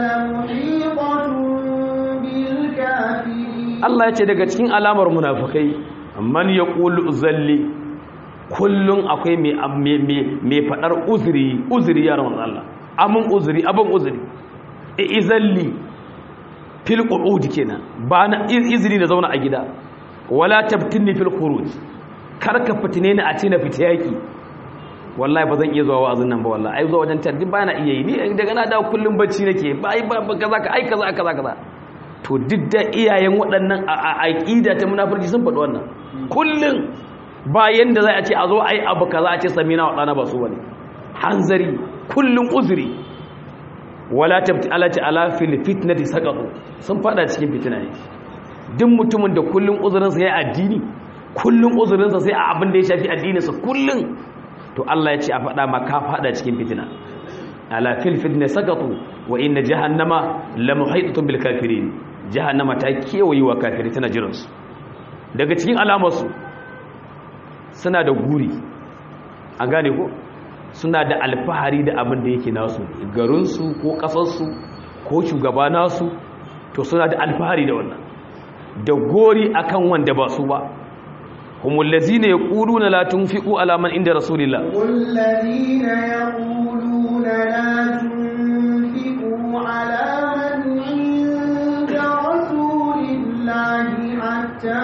S1: lamuhiqatun bil kafirin
S3: Allah ya ce daga cikin alamar munafikai man yaqulu uzalli kullum akwai mai faɗar uzuri uzuri ya rawan Allah amin uzuri abin uzuri e izalli fil qu'ud kenan ba na izini da zauna a gida wala tabtinni fil khuruj kar ka fitine ni a ce na fita yaki wallahi ba zan iya zuwa wa'azin nan ba wallahi ai zuwa wajen tarbin ba na iya yi ni daga na dawo kullum bacci nake ba ai ba kaza ka ai kaza kaza kaza to duk da iyayen waɗannan a aqida ta munafurci sun faɗi wannan kullum bayan da za a ce a zo a yi abu ka za a ce samina wa ɗana ba su wani hanzari kullum uzuri wala tabti alati ala fil fitnati saqatu sun fada cikin fitina ne duk mutumin da kullum uzurinsa ya addini kullum uzurinsa sai a abin da ya shafi addininsa kullum to Allah ya ce a fada ma ka fada cikin fitina ala fil fitna saqatu wa inna jahannama lamuhitatun bil kafirin jahannama ta kewaye wa kafiri tana jiran su daga cikin alamarsu suna da guri an gane ko suna da alfahari da abin da yake nasu garinsu ko kasarsu ko shugaba nasu to suna da alfahari da wannan da gori akan wanda ba su ba humul lazina yaquluna la tunfiqu ala man inda rasulillah
S1: والذين يقولون لا تنفقوا على من عند رسول الله حتى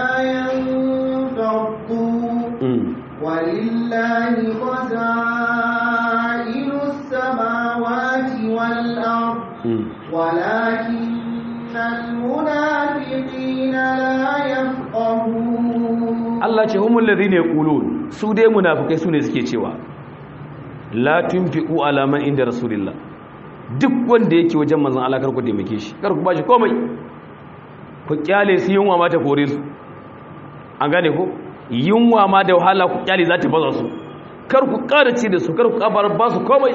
S1: ينفضوا
S3: Mm,
S1: ولله خزائن السماوات والأرض
S3: mm.
S1: ولكن المنافقين لا يفقهون
S3: Allah ce humul ladhina yaqulun su dai munafikai su ne suke cewa la tunfiqu ala man inda rasulillah duk wanda yake wajen manzon Allah kar ku taimake shi kar ku bashi komai ku kyale su yunwa ma ta kore su an gane ko yunwa ma da wahala ku kyale za ta baza su kar ku ƙara ci da su kar ku kabar ba su komai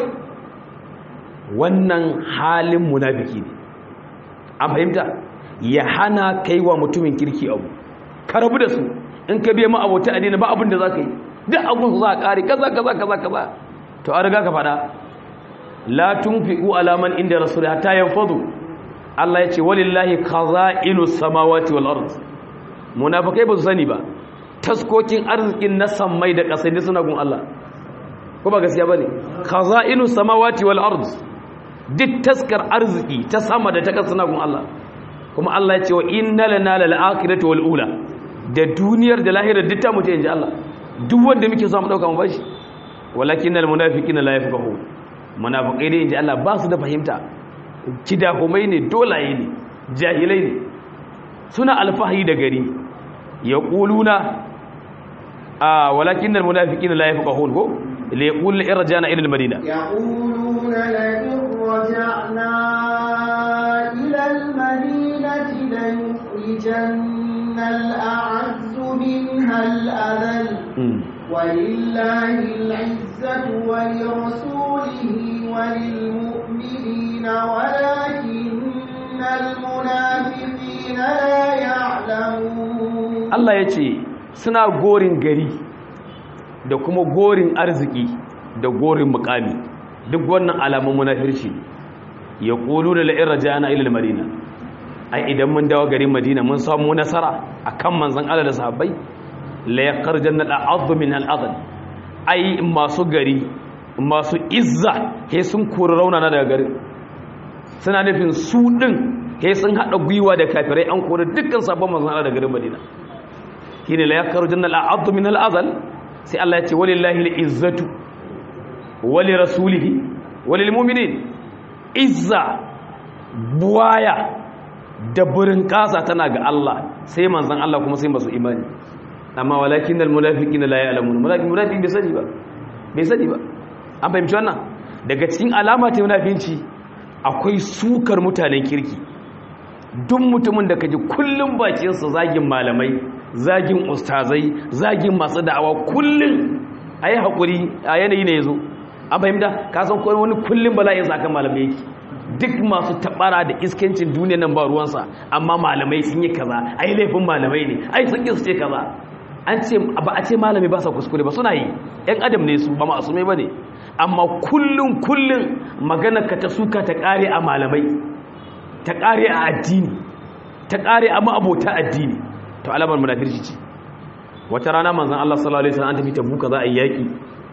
S3: wannan halin munafiki ne an fahimta ya hana kai wa mutumin kirki abu ka rabu da su in ka biya ma abota addini ba abin da za ka yi duk abin su za a ƙari kaza kaza kaza kaza to an riga ka faɗa la tunfiqu ala man inda rasul hatta yanfadu Allah ya ce walillahi khaza'inu samawati wal ard munafikai ba su sani ba taskokin arzikin na sammai da ƙasai ne suna gun Allah ko ba gaskiya bane khaza'inu samawati wal ard duk taskar arziki ta sama da ta ƙasa suna gun Allah kuma Allah ya ce wa inna lana lal akhirati wal ula da duniyar da lahirar duk ta mutu inji Allah duk wanda muke so mu dauka mu bashi walakin al munafiqina la yafqahu munafiqai dai inji Allah ba su da fahimta kidahumai ne dolaye ne jahilai ne suna alfahi da gari yaquluna a walakin al munafiqina la yafqahun ko li yaqul irjana ila al madina
S1: يقولون لئن رجعنا إلى المدينة ليخرجن الأعز منها الأذل
S3: Mm.
S1: ولله العزة ولرسوله وللمؤمنين ولكن المنافقين لا يعلمون
S3: Allah ya ce suna gorin gari da kuma gorin arziki da gorin mukami duk wannan alamun munafirci ya ƙulu da la'in rajana ilil madina ai idan mun dawo garin madina mun samu nasara a kan manzan Allah da sahabbai la ya karjan na al'adu min al'adal ai masu gari masu izza he sun kori raunana daga garin suna nufin su ɗin he sun haɗa gwiwa da kafirai an kori dukkan sabon manzan Allah da garin madina shine la yakhrujanna al-'addu min al-'adl sai Allah ya ce walillahi al-izzatu wali rasulihi walil mu'minin izza buwaya da burin kasa tana ga Allah sai manzon Allah kuma sai masu imani amma walakin al-munafiqina la ya'lamun munafiqin munafiqin bai sani ba bai sani ba an fahimci wannan daga cikin alama ta munafinci akwai sukar mutanen kirki duk mutumin da kaji kullum bakinsa zagin malamai zagin ustazai zagin masu da'awa kullum a yi haƙuri a yanayi ne ya zo an fahimta ka san kawai wani kullum bala'in sa kan malamai yake duk masu taɓara da iskancin duniya nan ba ruwansa amma malamai sun yi kaza ai laifin malamai ne ai sun ƙi su ce kaza an ce ba a ce malami ba sa kuskure ba suna yi yan adam ne su ba ma'asumai ba ne amma kullum kullum magana ka ta suka ta ƙare a malamai ta ƙare a addini ta ƙare a ma'abota addini to alamar munafirci ce wata rana manzon Allah sallallahu alaihi wasallam an tafi tabuka za a yi yaki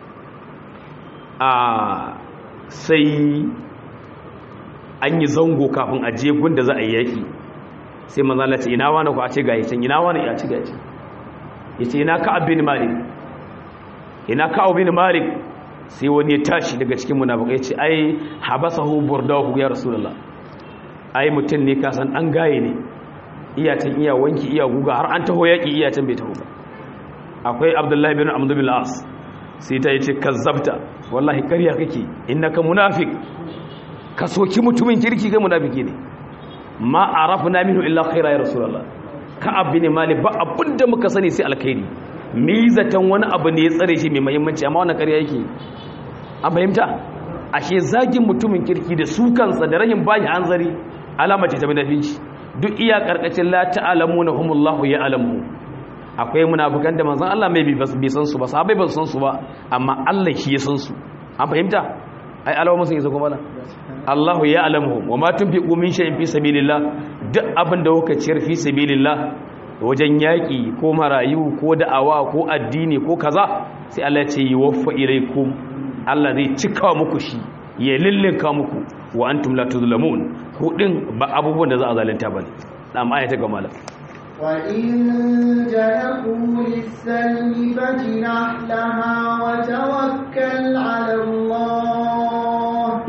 S3: a sai an yi zango kafin a je gunda za a yi yaki sai manzon Allah ce ina wani ku a ce ga yacin ina wani ya ci ga yacin yace ina ka abin malik ina ka abin malik sai wani ya tashi daga cikin munafikai ya ce ai habasahu burdahu ya rasulullah ai mutum ne ka san dan gaye ne iyatan iya wanki iya guga har an taho yaki iyatan bai taho ba akwai abdullahi bin amdu bin as sai ta yace kazzabta wallahi ƙarya kake innaka munafiq ka soki mutumin kirki ga munafiki ne ma arafna minhu illa khaira ya rasulullah ka abin mali ba abinda muka sani sai alkhairi mizatan wani abu ne ya tsare shi mai muhimmanci amma wannan ƙarya yake an fahimta ashe zagin mutumin kirki da su kansa da rahin bayi hanzari alama ce ta munafinci duk iya karkacin la ta'lamuna humullahu ya'lamu akwai munafikan da manzon Allah mai bai san su ba sahabbai ba san su ba amma Allah shi ya san su an fahimta ai alawa sun isa kuma Allahu ya'lamu wa ma tunfiqu min shay'in fi sabilillah duk abin da kuka ciyar fi sabilillah wajen yaƙi ko marayu ko da'awa ko addini ko kaza sai Allah ya ce yuwaffa ilaykum Allah zai cika muku shi ya lillinka muku wa antum la tuzlamun ku din ba abubuwan da za a zalunta bane dan aya ta gama la
S1: wa in janahu lis-salmi fajnah laha wa tawakkal 'ala Allah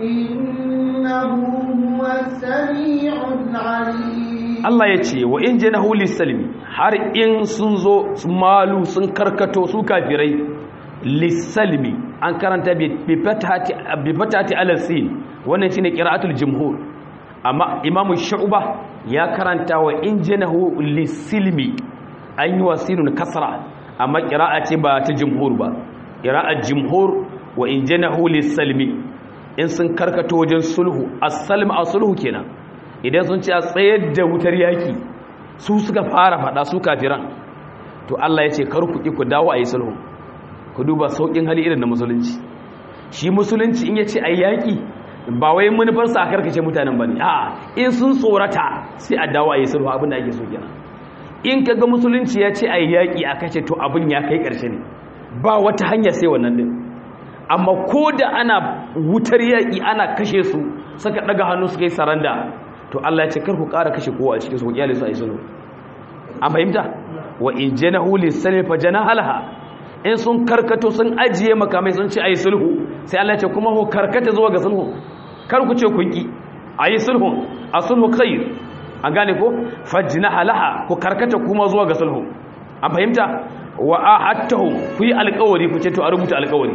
S1: innahu huwas sami'ul 'alim
S3: Allah ya ce wa in janahu lis-salmi har in sun zo malu sun karkato su kafirai lis-salmi an karanta bi fatati alasin wannan shine qira'atul jumhur amma imamu shu'ba ya karanta wa injinahu lisilmi an yi wasinun kasra amma qira'a ce ba ta jumhur ba qira'at jumhur wa injinahu lisalmi in sun karkato wajen sulhu as-salm as-sulhu kenan idan sun ce a tsayar da wutar yaki su suka fara fada su kafiran to Allah ya ce kar ku ki ku dawo ayi sulhu ku duba saukin hali irin na musulunci shi musulunci in ya ce a yaƙi ba wai manufarsa a karkace mutanen ba ne a in sun tsorata sai a dawo a yi sulhu abin da ake so kenan in ka ga musulunci ya ce a yaƙi a kashe to abin ya kai ƙarshe ne ba wata hanya sai wannan din amma ko da ana wutar yaƙi ana kashe su suka ɗaga hannu suka yi saranda to Allah ya ce kar ku ƙara kashe kowa a cikin su ku kyale su a yi sulhu an fahimta wa in janahu lis-salmi fa janaha in sun karkato sun ajiye makamai sun ce a yi sulhu sai Allah ce kuma ku karkata zuwa ga sulhu kar ku ce kun ki a yi sulhu a sulhu khair an gane ko fajna halaha ku karkata kuma zuwa ga sulhu an fahimta wa ahadtahu ku yi alƙawari ku ce to a rubuta alƙawari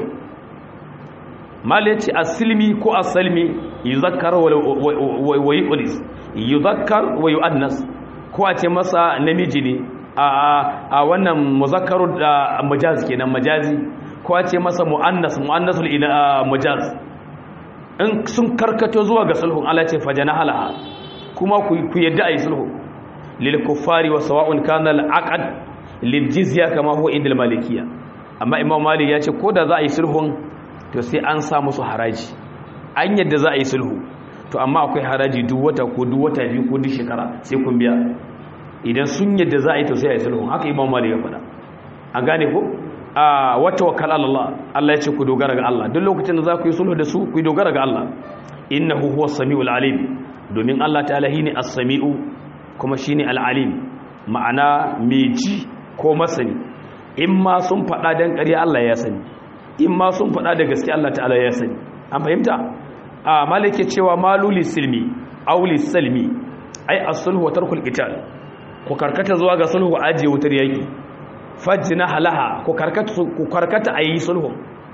S3: mal yace asilmi ko asalmi yuzakkar wa yuqlis yuzakkar wa yuannas ko a ce masa namiji ne a wannan muzakkaru da majaz kenan majazi ko a ce masa muannas muannasul ila majaz in sun karkato zuwa ga sulhu Allah ce fajana halaha kuma ku yadda ayi sulhu lil kuffari wa sawa'un kana al aqd lil jizya kama huwa inda al malikiyya amma imam malik ya ce ko da za a yi sulhun to sai an sa musu haraji an yadda za a yi sulhu to amma akwai haraji duk wata ko duk wata biyu ko duk shekara sai kun biya idan sun yadda za a yi to sai a yi sulhu haka imam malik ya faɗa an gane ko a wata wakal Allah Allah ya ce ku dogara ga Allah duk lokacin da za ku yi sulhu da su ku yi dogara ga Allah innahu huwa samiul alim domin Allah ta'ala shine as-sami'u kuma shine al-alim ma'ana mai ji ko masani in ma sun faɗa dan ƙarya Allah ya sani in ma sun faɗa da gaske Allah ta'ala ya sani an fahimta a malike cewa maluli silmi auli salmi ai as-sulhu wa tarkul qital ku karkata zuwa ga sulhu ajiye wutar yaki fajjina halaha ku karkata ku karkata ayi sulhu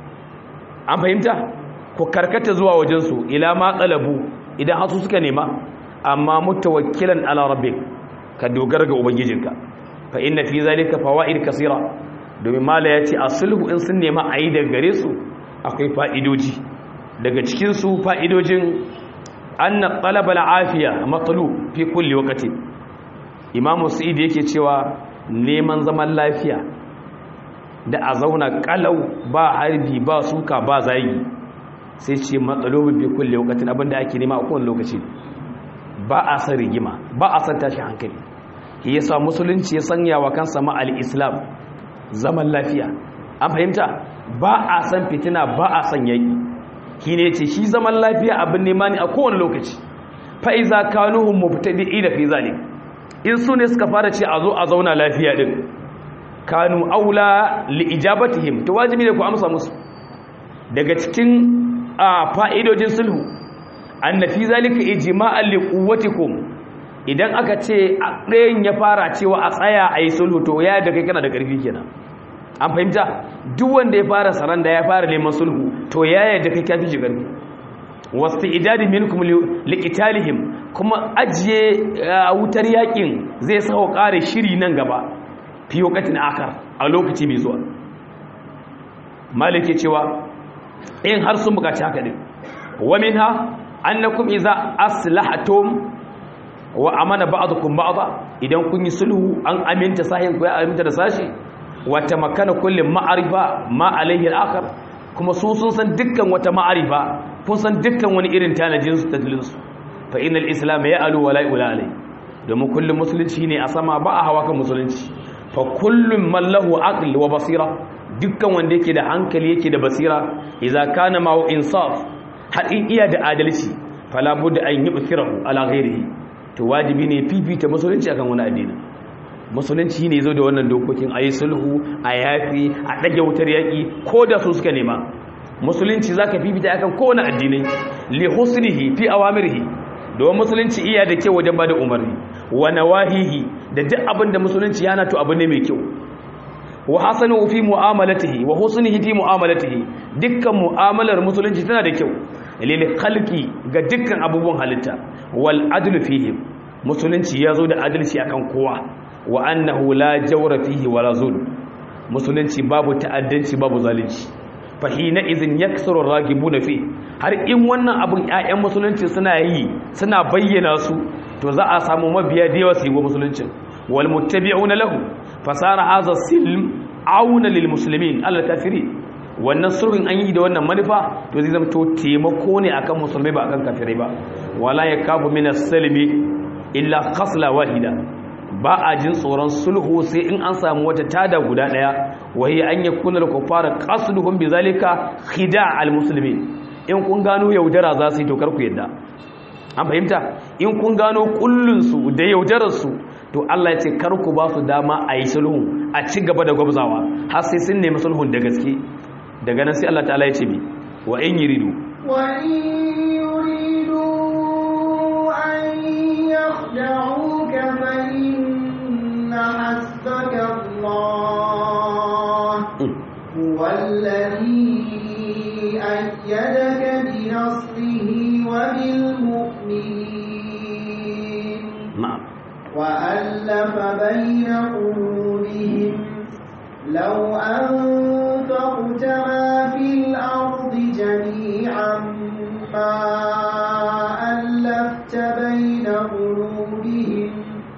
S3: an fahimta ku karkata zuwa wajen su ila ma qalabu idan hasu suka nema amma mutawakkilan ala rabbik ka dogara ga ubangijinka fa inna fi zalika fawaid kaseera domin mala yace a sulhu in sun nema ayi daga gare su akwai fa'idoji daga cikin su fa'idojin anna talab al-afiya matlub fi kulli waqti imamu sa'id yake cewa neman zaman lafiya da a zauna kalau ba harbi ba suka ba zagi sai ce matsalobin bi kulle wakatin abinda ake nema a kowane lokaci ba a san rigima ba a san tashi hankali shi yasa musulunci ya sanya wa kansa ma al-islam zaman lafiya an fahimta ba a san fitina ba a san yaki shi ne ce shi zaman lafiya abin nema ne a kowane lokaci fa iza kanuhum mubtadi'ina fi zalik in su ne suka fara ce a zo a zauna lafiya din kanu aula li ijabatihim to wajibi ne ku amsa musu daga cikin fa'idojin sulhu annafi zalika ijma'an li quwwatikum idan aka ce ɗayan ya fara cewa a tsaya a yi sulhu to ya da kai kana da ƙarfi kenan an fahimta duk wanda ya fara saranda ya fara neman sulhu to ya yadda kai kafi shi ƙarfi wasu idadi minkum liqitalihim kuma ajiye wutar yakin zai sawo ƙare shiri nan gaba fi wakatin akar a lokaci mai zuwa malike cewa in har sun bukaci haka din wa minha annakum idza aslahatum wa amana ba'dukum ba'da idan kun yi sulhu an aminta sahin ku ya aminta da sashi wa tamakkana kullu ma'arifa ma alayhi al-akhar kuma su sun san dukkan wata ma'arifa kun san dukkan wani irin tanajin su tadlin su fa innal islam ya'lu wa la yu'la alayhi domin kullum musulunci ne a sama ba a hawa kan musulunci fa kullum man lahu aql wa basira dukkan wanda yake da hankali yake da basira idza kana ma'u insaf haɗin iya da adalci fala budda an yubthirahu ala ghairihi to wajibi ne fifita musulunci akan wani addini musulunci ne zo da wannan dokokin ayi sulhu a yafi a dage wutar yaki ko da su suka nema musulunci zaka fifita akan kowane addinai li husnihi fi awamirihi domin musulunci iya da kyau wajen bada umarni wa nawahihi da duk abin da musulunci yana to abu ne mai kyau wa hasanu fi mu'amalatihi wa husnihi fi mu'amalatihi dukkan mu'amalar musulunci tana da kyau lil khalqi ga dukkan abubuwan halitta wal adlu fihim musulunci yazo da adalci akan kowa wa annahu la jawra fihi wala zulm musulunci babu ta'addanci babu zalunci fahina izin yaksuru ragibuna fi har in wannan abun ƴaƴan musulunci suna yi suna bayyana su to za a samu mabiya da yawa su yi wa musulunci wal muttabi'una lahu fasara hadha silm auna lil muslimin al kafirin wannan sulhun an yi da wannan manufa to zai zama to taimako ne akan musulmai ba akan kafirai ba wala yakabu min as-salmi illa khasla wahida ba a jin tsoron sulhu sai in an samu wata tada guda daya wahi an yakuna al-kuffara qasduhum bizalika khida' al-muslimin in kun gano yaudara za su yi to kar ku yadda an fahimta in kun gano kullun su da yaudarar su to Allah ya ce kar ku ba su dama a yi sulhu a ci gaba da gwabzawa har sai sun nemi sulhun da gaske daga nan sai Allah ta'ala ya ce mi wa in yuridu
S1: wa in yuridu an yakhda'uka fa inna hasbaka Allah huwa alladhi ayyadaka bi nasrihi wa bil mu'minin
S3: na'am
S1: وألف بين قلوبهم لو أنفقت ما في الأرض جميعا ما ألفت بين قلوبهم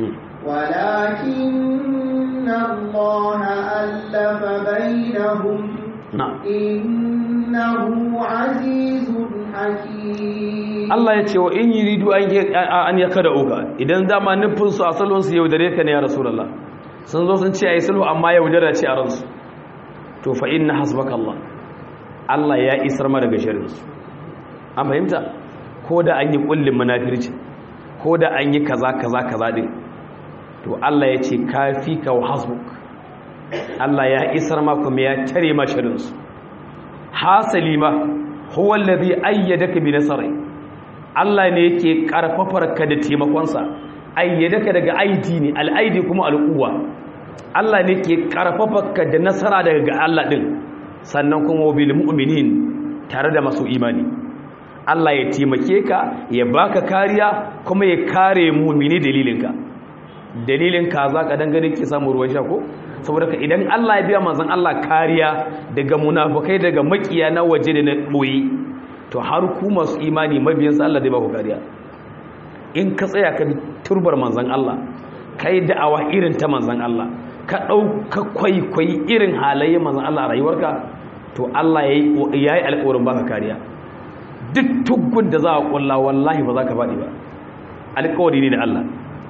S1: ولكن الله ألف بينهم
S3: na'am
S1: إنه عزيز حكيم
S3: Allah ya ce wa in yuridu an ya kada uka idan dama nufin su asalin su yaudare ka ne ya rasulullah sun zo sun ce ayi sulhu amma yaudara ce a ransu to fa inna hasbaka Allah Allah ya isar ma daga sharrin su an fahimta ko da an yi kullin munafirci ko da an yi kaza kaza kaza din to Allah ya ce kafika wa hasbuk Allah ya isar ma kuma ya tare ma sharrin su hasali ma huwa alladhi ayyadaka bi nasri Allah ne yake karfafar ka da taimakonsa ayyadaka daga aidi ne al'aidi kuma al'uwa Allah ne yake karfafar ka da nasara daga ga Allah din sannan kuma bil mu'minin tare da masu imani Allah ya taimake ka ya baka kariya kuma ya kare mu'mini dalilinka dalilinka za ka dangane ke samu ruwan sha ko saboda ka idan Allah ya biya manzon Allah kariya daga munafukai daga makiya na waje da na boye to har ku masu imani mabiyansa Allah zai ba ku kariya in ka tsaya ka bi turbar manzan Allah ka yi da'awa irin ta manzan Allah ka ɗauka kwaikwayi irin halaye manzan Allah a rayuwarka to Allah ya yi alƙawarin baka kariya duk tuggun da za a ƙulla wallahi ba za ka faɗi ba alƙawari ne da Allah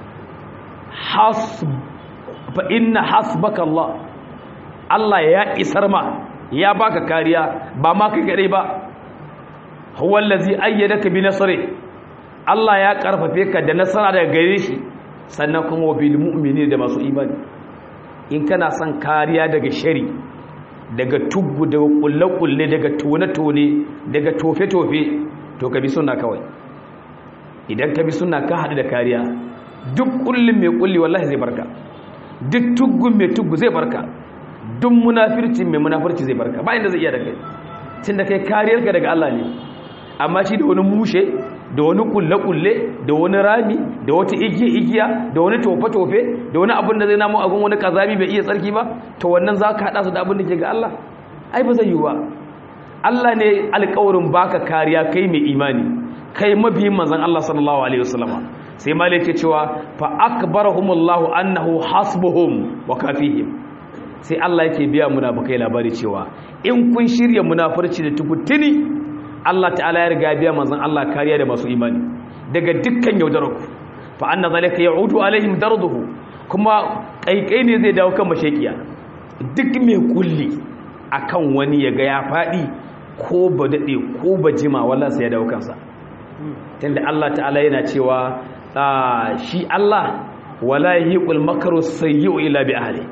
S3: fa inna hasbaka Allah Allah ya isar ma ya baka kariya ba ma kai kadai ba huwa allazi ayyadaka bi nasri Allah ya karfafe ka da nasara daga gare shi sannan kuma wa bil mu'minin da masu imani in kana son kariya daga shari daga tuggu daga kulle-kulle daga tone-tone daga tofe-tofe to ka bi sunna kawai idan ka bi sunna ka haɗu da kariya duk kullum mai kulli wallahi zai barka duk tuggun mai tuggu zai barka duk munafirci mai munafirci zai barka ba inda zai iya da kai tun da kai kariyarka daga Allah ne amma shi da wani mushe da wani kulle-kulle da wani rami da wata igiya-igiya da wani tofe-tofe da wani abin da zai namu agun wani kazami bai iya tsarki ba to wannan za ka haɗa su da abin da ke ga Allah ai ba zai yi ba Allah ne alƙawarin baka kariya kai mai imani kai mabiyin manzon Allah sallallahu alaihi wasallama sai malik ke cewa fa akbarahumullahu annahu hasbuhum wa kafihim sai Allah yake biya munafikai labari cewa in kun shirya munafurci da tukutuni Allah ta'ala ya riga biya manzon Allah kariya da masu imani daga dukkan yaudarku fa anna zalika ya'udu alaihim darduhu kuma kaikai ne zai dawo kan mashakiya duk mai kulli akan wani ya ga ya fadi ko ba dade ko ba jima wallahi sai ya dawo kansa tunda Allah ta'ala yana cewa shi Allah wala yahiqul makru sayyi'u illa bi ahli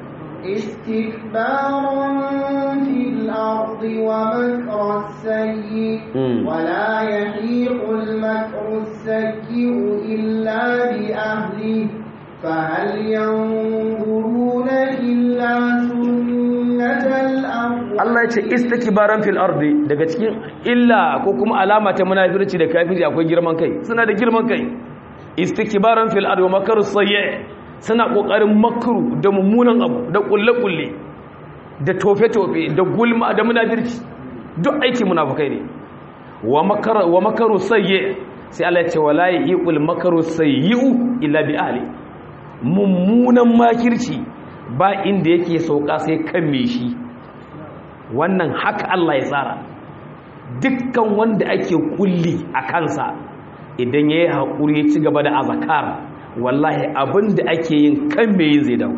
S1: استكبارا في الأرض ومكر السيء ولا يحيق المكر السيء إلا بأهله فهل ينظرون إلا سنة الأول
S3: Allah ya ce istikbaran fil ardi daga cikin illa ko kuma alama ta munafirci da kafiri akwai girman kai suna da girman kai istikbaran fil ardi wa makaru sayyi suna kokarin makru da mummunan abu da kulle kulle da tofe tofe da gulma da munafirci duk aiki munafikai ne wa makara wa makaru sayyi sai Allah ya ce wala yiqul makaru sayyi illa bi ahli mummunan makirci ba inda yake sauka sai kan me shi wannan haka Allah ya tsara dukkan wanda ake kulli a kansa idan ya yi haƙuri ya ci gaba da azakar wallahi abin da ake yin kan mai yin zai dawo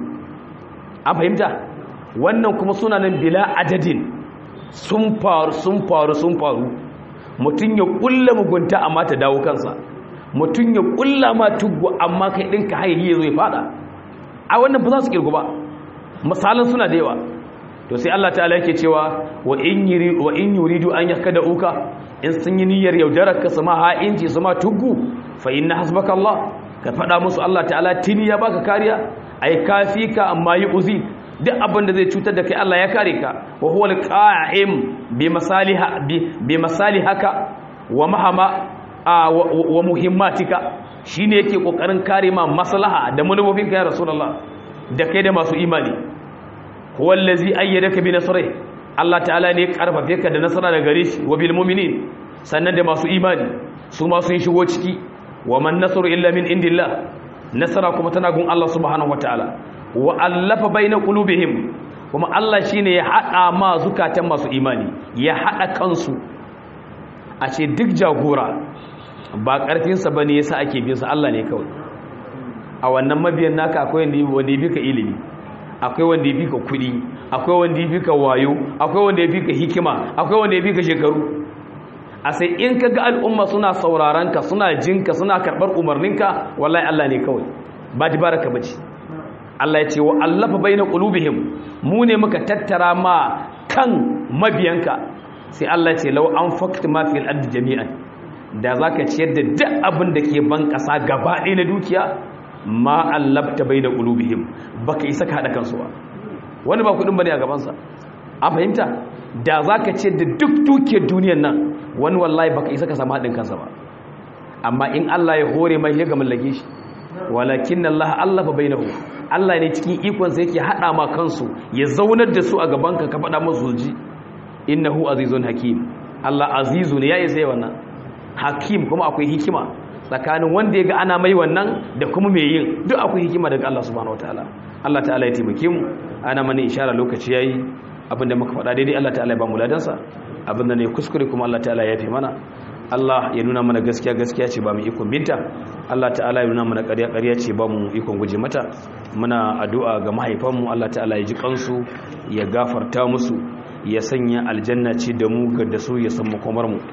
S3: an fahimta wannan kuma suna nan bila adadin sun faru sun faru sun faru mutum ya ƙulla mugunta amma ta dawo kansa mutum ya ƙulla ma tuggu amma kai ɗinka hairi ya zo ya fada a wannan ba za su ƙirgu ba misalan suna da yawa to sai Allah ta'ala yake cewa wa in yuri wa in yuridu an yakada uka in sun yi niyyar yaudarar ka sama ha'inci sama tuggu fa inna hasbaka Allah ka fada musu Allah ta'ala tini ya baka kariya ai kafika amma yi uzi duk abin da zai cutar da kai Allah ya kare ka wa huwa alqa'im bi masaliha bi masalihaka wa mahama wa muhimmatika shine yake kokarin kare ma maslaha da manufofinka ya rasulullah da kai da masu imani huwa allazi ayyadaka bi nasrihi Allah ta'ala ne karfafe ka da nasara da gare shi wa bil mu'minin sannan da masu imani su ma sun shigo ciki wa man nasru illa min indillah nasara kuma tana gun Allah subhanahu wataala wa allafa baina qulubihim kuma Allah shine ya hada ma zukatan masu imani ya hada kansu a ce duk jagora ba karfin sa bane yasa ake bin sa Allah ne kawai a wannan mabiyan naka akwai wanda ya bi ka ilimi akwai wanda ya fi ka kudi akwai wanda ya fi ka wayo akwai wanda ya fi ka hikima akwai wanda ya fi ka shekaru a sai in ka ga al'umma suna sauraron ka suna jinka suna karɓar umarninka wallahi Allah ne kawai ba baraka bace Allah ya ce wa allafa baina qulubihim mu ne muka tattara ma kan mabiyanka sai Allah ya ce law anfaqta ma fil ardi jami'an da zaka ciyar da duk abin da ke ban kasa gaba ɗaya na dukiya ma allabta bai da ƙulubihim ba ka isa ka haɗa kansu ba wani ba kuɗin ba ne a gabansa a fahimta da za ka ce da duk dukiyar duniyar nan wani wallahi ba ka isa ka samu haɗin kansa ba amma in allah ya hore mai ya ga mallake shi walakin allah allah fa bainahu allah ne cikin ikonsa yake haɗa ma kansu ya zaunar da su a gabanka ka faɗa musu ji innahu azizun hakim allah azizu ne ya isa wannan hakim kuma akwai hikima tsakanin wanda ya ga ana mai wannan da kuma mai yin duk akwai hikima daga Allah subhanahu wataala Allah ta'ala ya taimake mu ana mana ishara lokaci yayi abinda muka faɗa daidai Allah ta'ala ya ba mu ladansa abinda ne kuskure kuma Allah ta'ala ya yafe mana Allah ya nuna mana gaskiya gaskiya ce ba mu ikon binta Allah ta'ala ya nuna mana ƙarya ƙarya ce ba mu ikon guje mata muna addu'a ga mahaifanmu Allah ta'ala ya ji kansu ya gafarta musu ya sanya aljanna ce da mu ga da su ya san makomar mu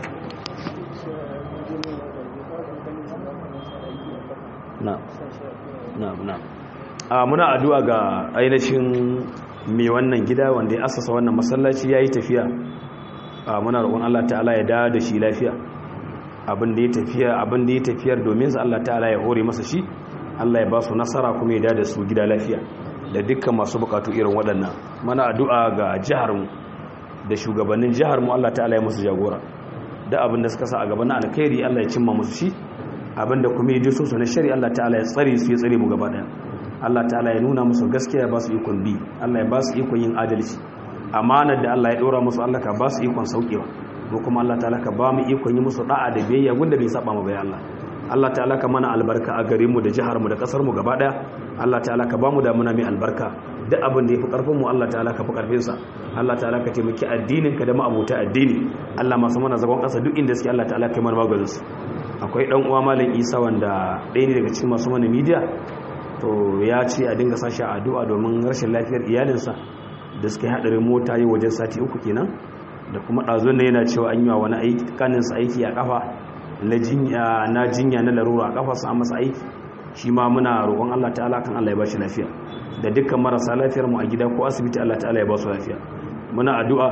S3: na na na a muna addu'a ga ainihin mai wannan gida wanda ya asasa wannan masallaci yayi tafiya a muna roƙon Allah ta'ala ya dawo da shi lafiya abin da ya tafiya abin da ya tafiyar domin sa Allah ta'ala ya hore masa shi Allah ya ba su nasara kuma ya dawo da su gida lafiya da dukkan masu bukatu irin waɗannan muna addu'a ga jihar mu da shugabannin jihar mu Allah ta'ala ya musu jagora da abin da suka sa a gaban alkhairi Allah ya cimma musu shi abinda kuma yaji so na shari'a Allah ta'ala ya tsare su ya tsare mu gaba daya Allah ta'ala ya nuna musu gaskiya ba su ikon bi Allah ya ba su ikon yin adalci amanar da Allah ya dora musu Allah ka ba su ikon saukewa mu kuma Allah ta'ala ka ba mu ikon yi musu da'a da biyayya gunda bai saba mu bai Allah Allah ta'ala ka mana albarka a garin mu da jihar mu da kasar mu gaba daya Allah ta'ala ka ba mu damuna mai albarka duk abin da yafi karfin mu Allah ta'ala ka fi karfin sa Allah ta'ala ka taimaki addinin ka da ma'abuta addini Allah masu mana zagon kasa duk inda suke Allah ta'ala kai mana maganin su akwai dan uwa malam Isa wanda ɗaya ne daga cikin masu mana media to ya ce a dinga sashi addu'a domin rashin lafiyar iyalinsa da suka yi hadarin mota yi wajen sati uku kenan da kuma ɗazun da yana cewa an yi wa wani aiki kaninsa aiki a kafa na jinya na larura a kafa su an masa aiki shi ma muna roƙon Allah ta'ala kan Allah ya ba shi lafiya da dukkan marasa lafiyar mu a gida ko asibiti Allah ta'ala ya ba su lafiya muna addu'a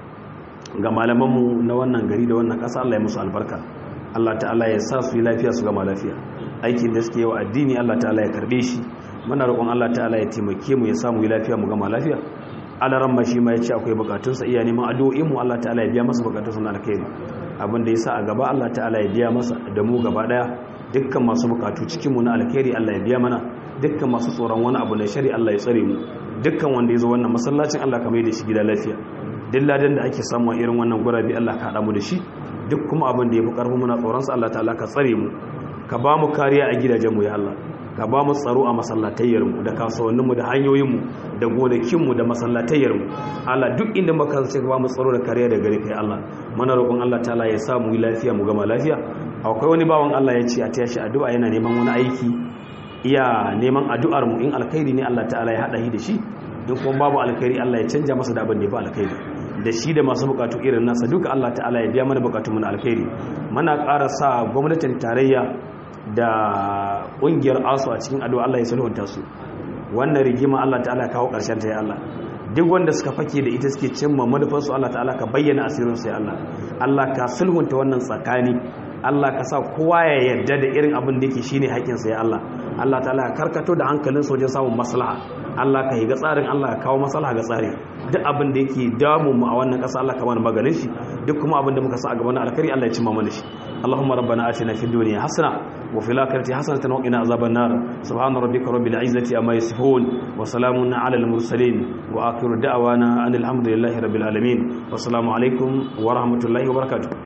S3: ga malamanmu na wannan gari da wannan ƙasa Allah ya musu albarka Allah ta'ala ya sa su yi lafiya su gama lafiya aikin da suke yi wa addini Allah ta'ala ya karbe shi muna roƙon Allah ta'ala ya taimake mu ya samu yi lafiya mu gama lafiya alaran ma shi ma ya ce akwai bukatunsa iya neman addu'o'in mu Allah ta'ala ya biya masa bukatunsa na alkhairi abin da yasa a gaba Allah ta'ala ya biya masa da mu gaba daya dukkan masu bukatu cikin mu na alkhairi Allah ya biya mana dukkan masu tsoron wani abu na shari Allah ya tsare mu dukkan wanda ya zo wannan masallacin Allah ka mai da shi gida lafiya duk ladan da ake samu a irin wannan gurabi Allah ka hada mu da shi duk kuma abin da ya fi karfi muna tsoron sa Allah ta'ala ka tsare mu ka ba mu kariya a gidajen mu ya Allah ka ba mu tsaro a masallatayyarmu da kasuwanninmu da hanyoyinmu da gonakinmu da masallatayyarmu Allah duk inda muka ce ka ba mu tsaro da kariya da gare kai Allah mana roƙon Allah ta'ala ya sa mu yi lafiya mu gama lafiya akwai wani bawan Allah ya ce a taya shi addu'a yana neman wani aiki iya neman addu'ar mu in alkhairi ne Allah ta'ala ya hada shi da shi duk kuma babu alkhairi Allah ya canja masa da abin da ya fi alkhairi da shi da masu bukatu irin nasa duka Allah ta'ala ya biya mana bukatun mu na alkhairi muna ƙara sa gwamnatin tarayya da ƙungiyar asu a cikin addu'a Allah ya sulhunta su wannan rigima Allah ta'ala ya kawo ƙarshen ta ya Allah duk wanda suka fake da ita suke cimma manufarsu Allah ta'ala ka bayyana asirinsu ya Allah Allah ka sulhunta wannan tsakani Allah ka sa kowa ya yarda da irin abin da yake shine haƙƙinsa ya Allah Allah ta'ala ka karkato da hankalin wajen samun maslaha Allah ka yi ga tsarin Allah ka kawo maslaha ga tsari duk abin da yake damu mu a wannan ƙasa Allah ka mana maganin shi duk kuma abin da muka sa a gaban alkhairi Allah ya cimma mana shi اللهم ربنا آتنا في الدنيا حسنة وفي الآخرة حسنة وقنا عذاب النار سبحان ربك رب العزة أما يصفون وسلام على المرسلين وآخر دعوانا أن الحمد لله رب العالمين والسلام عليكم ورحمة الله وبركاته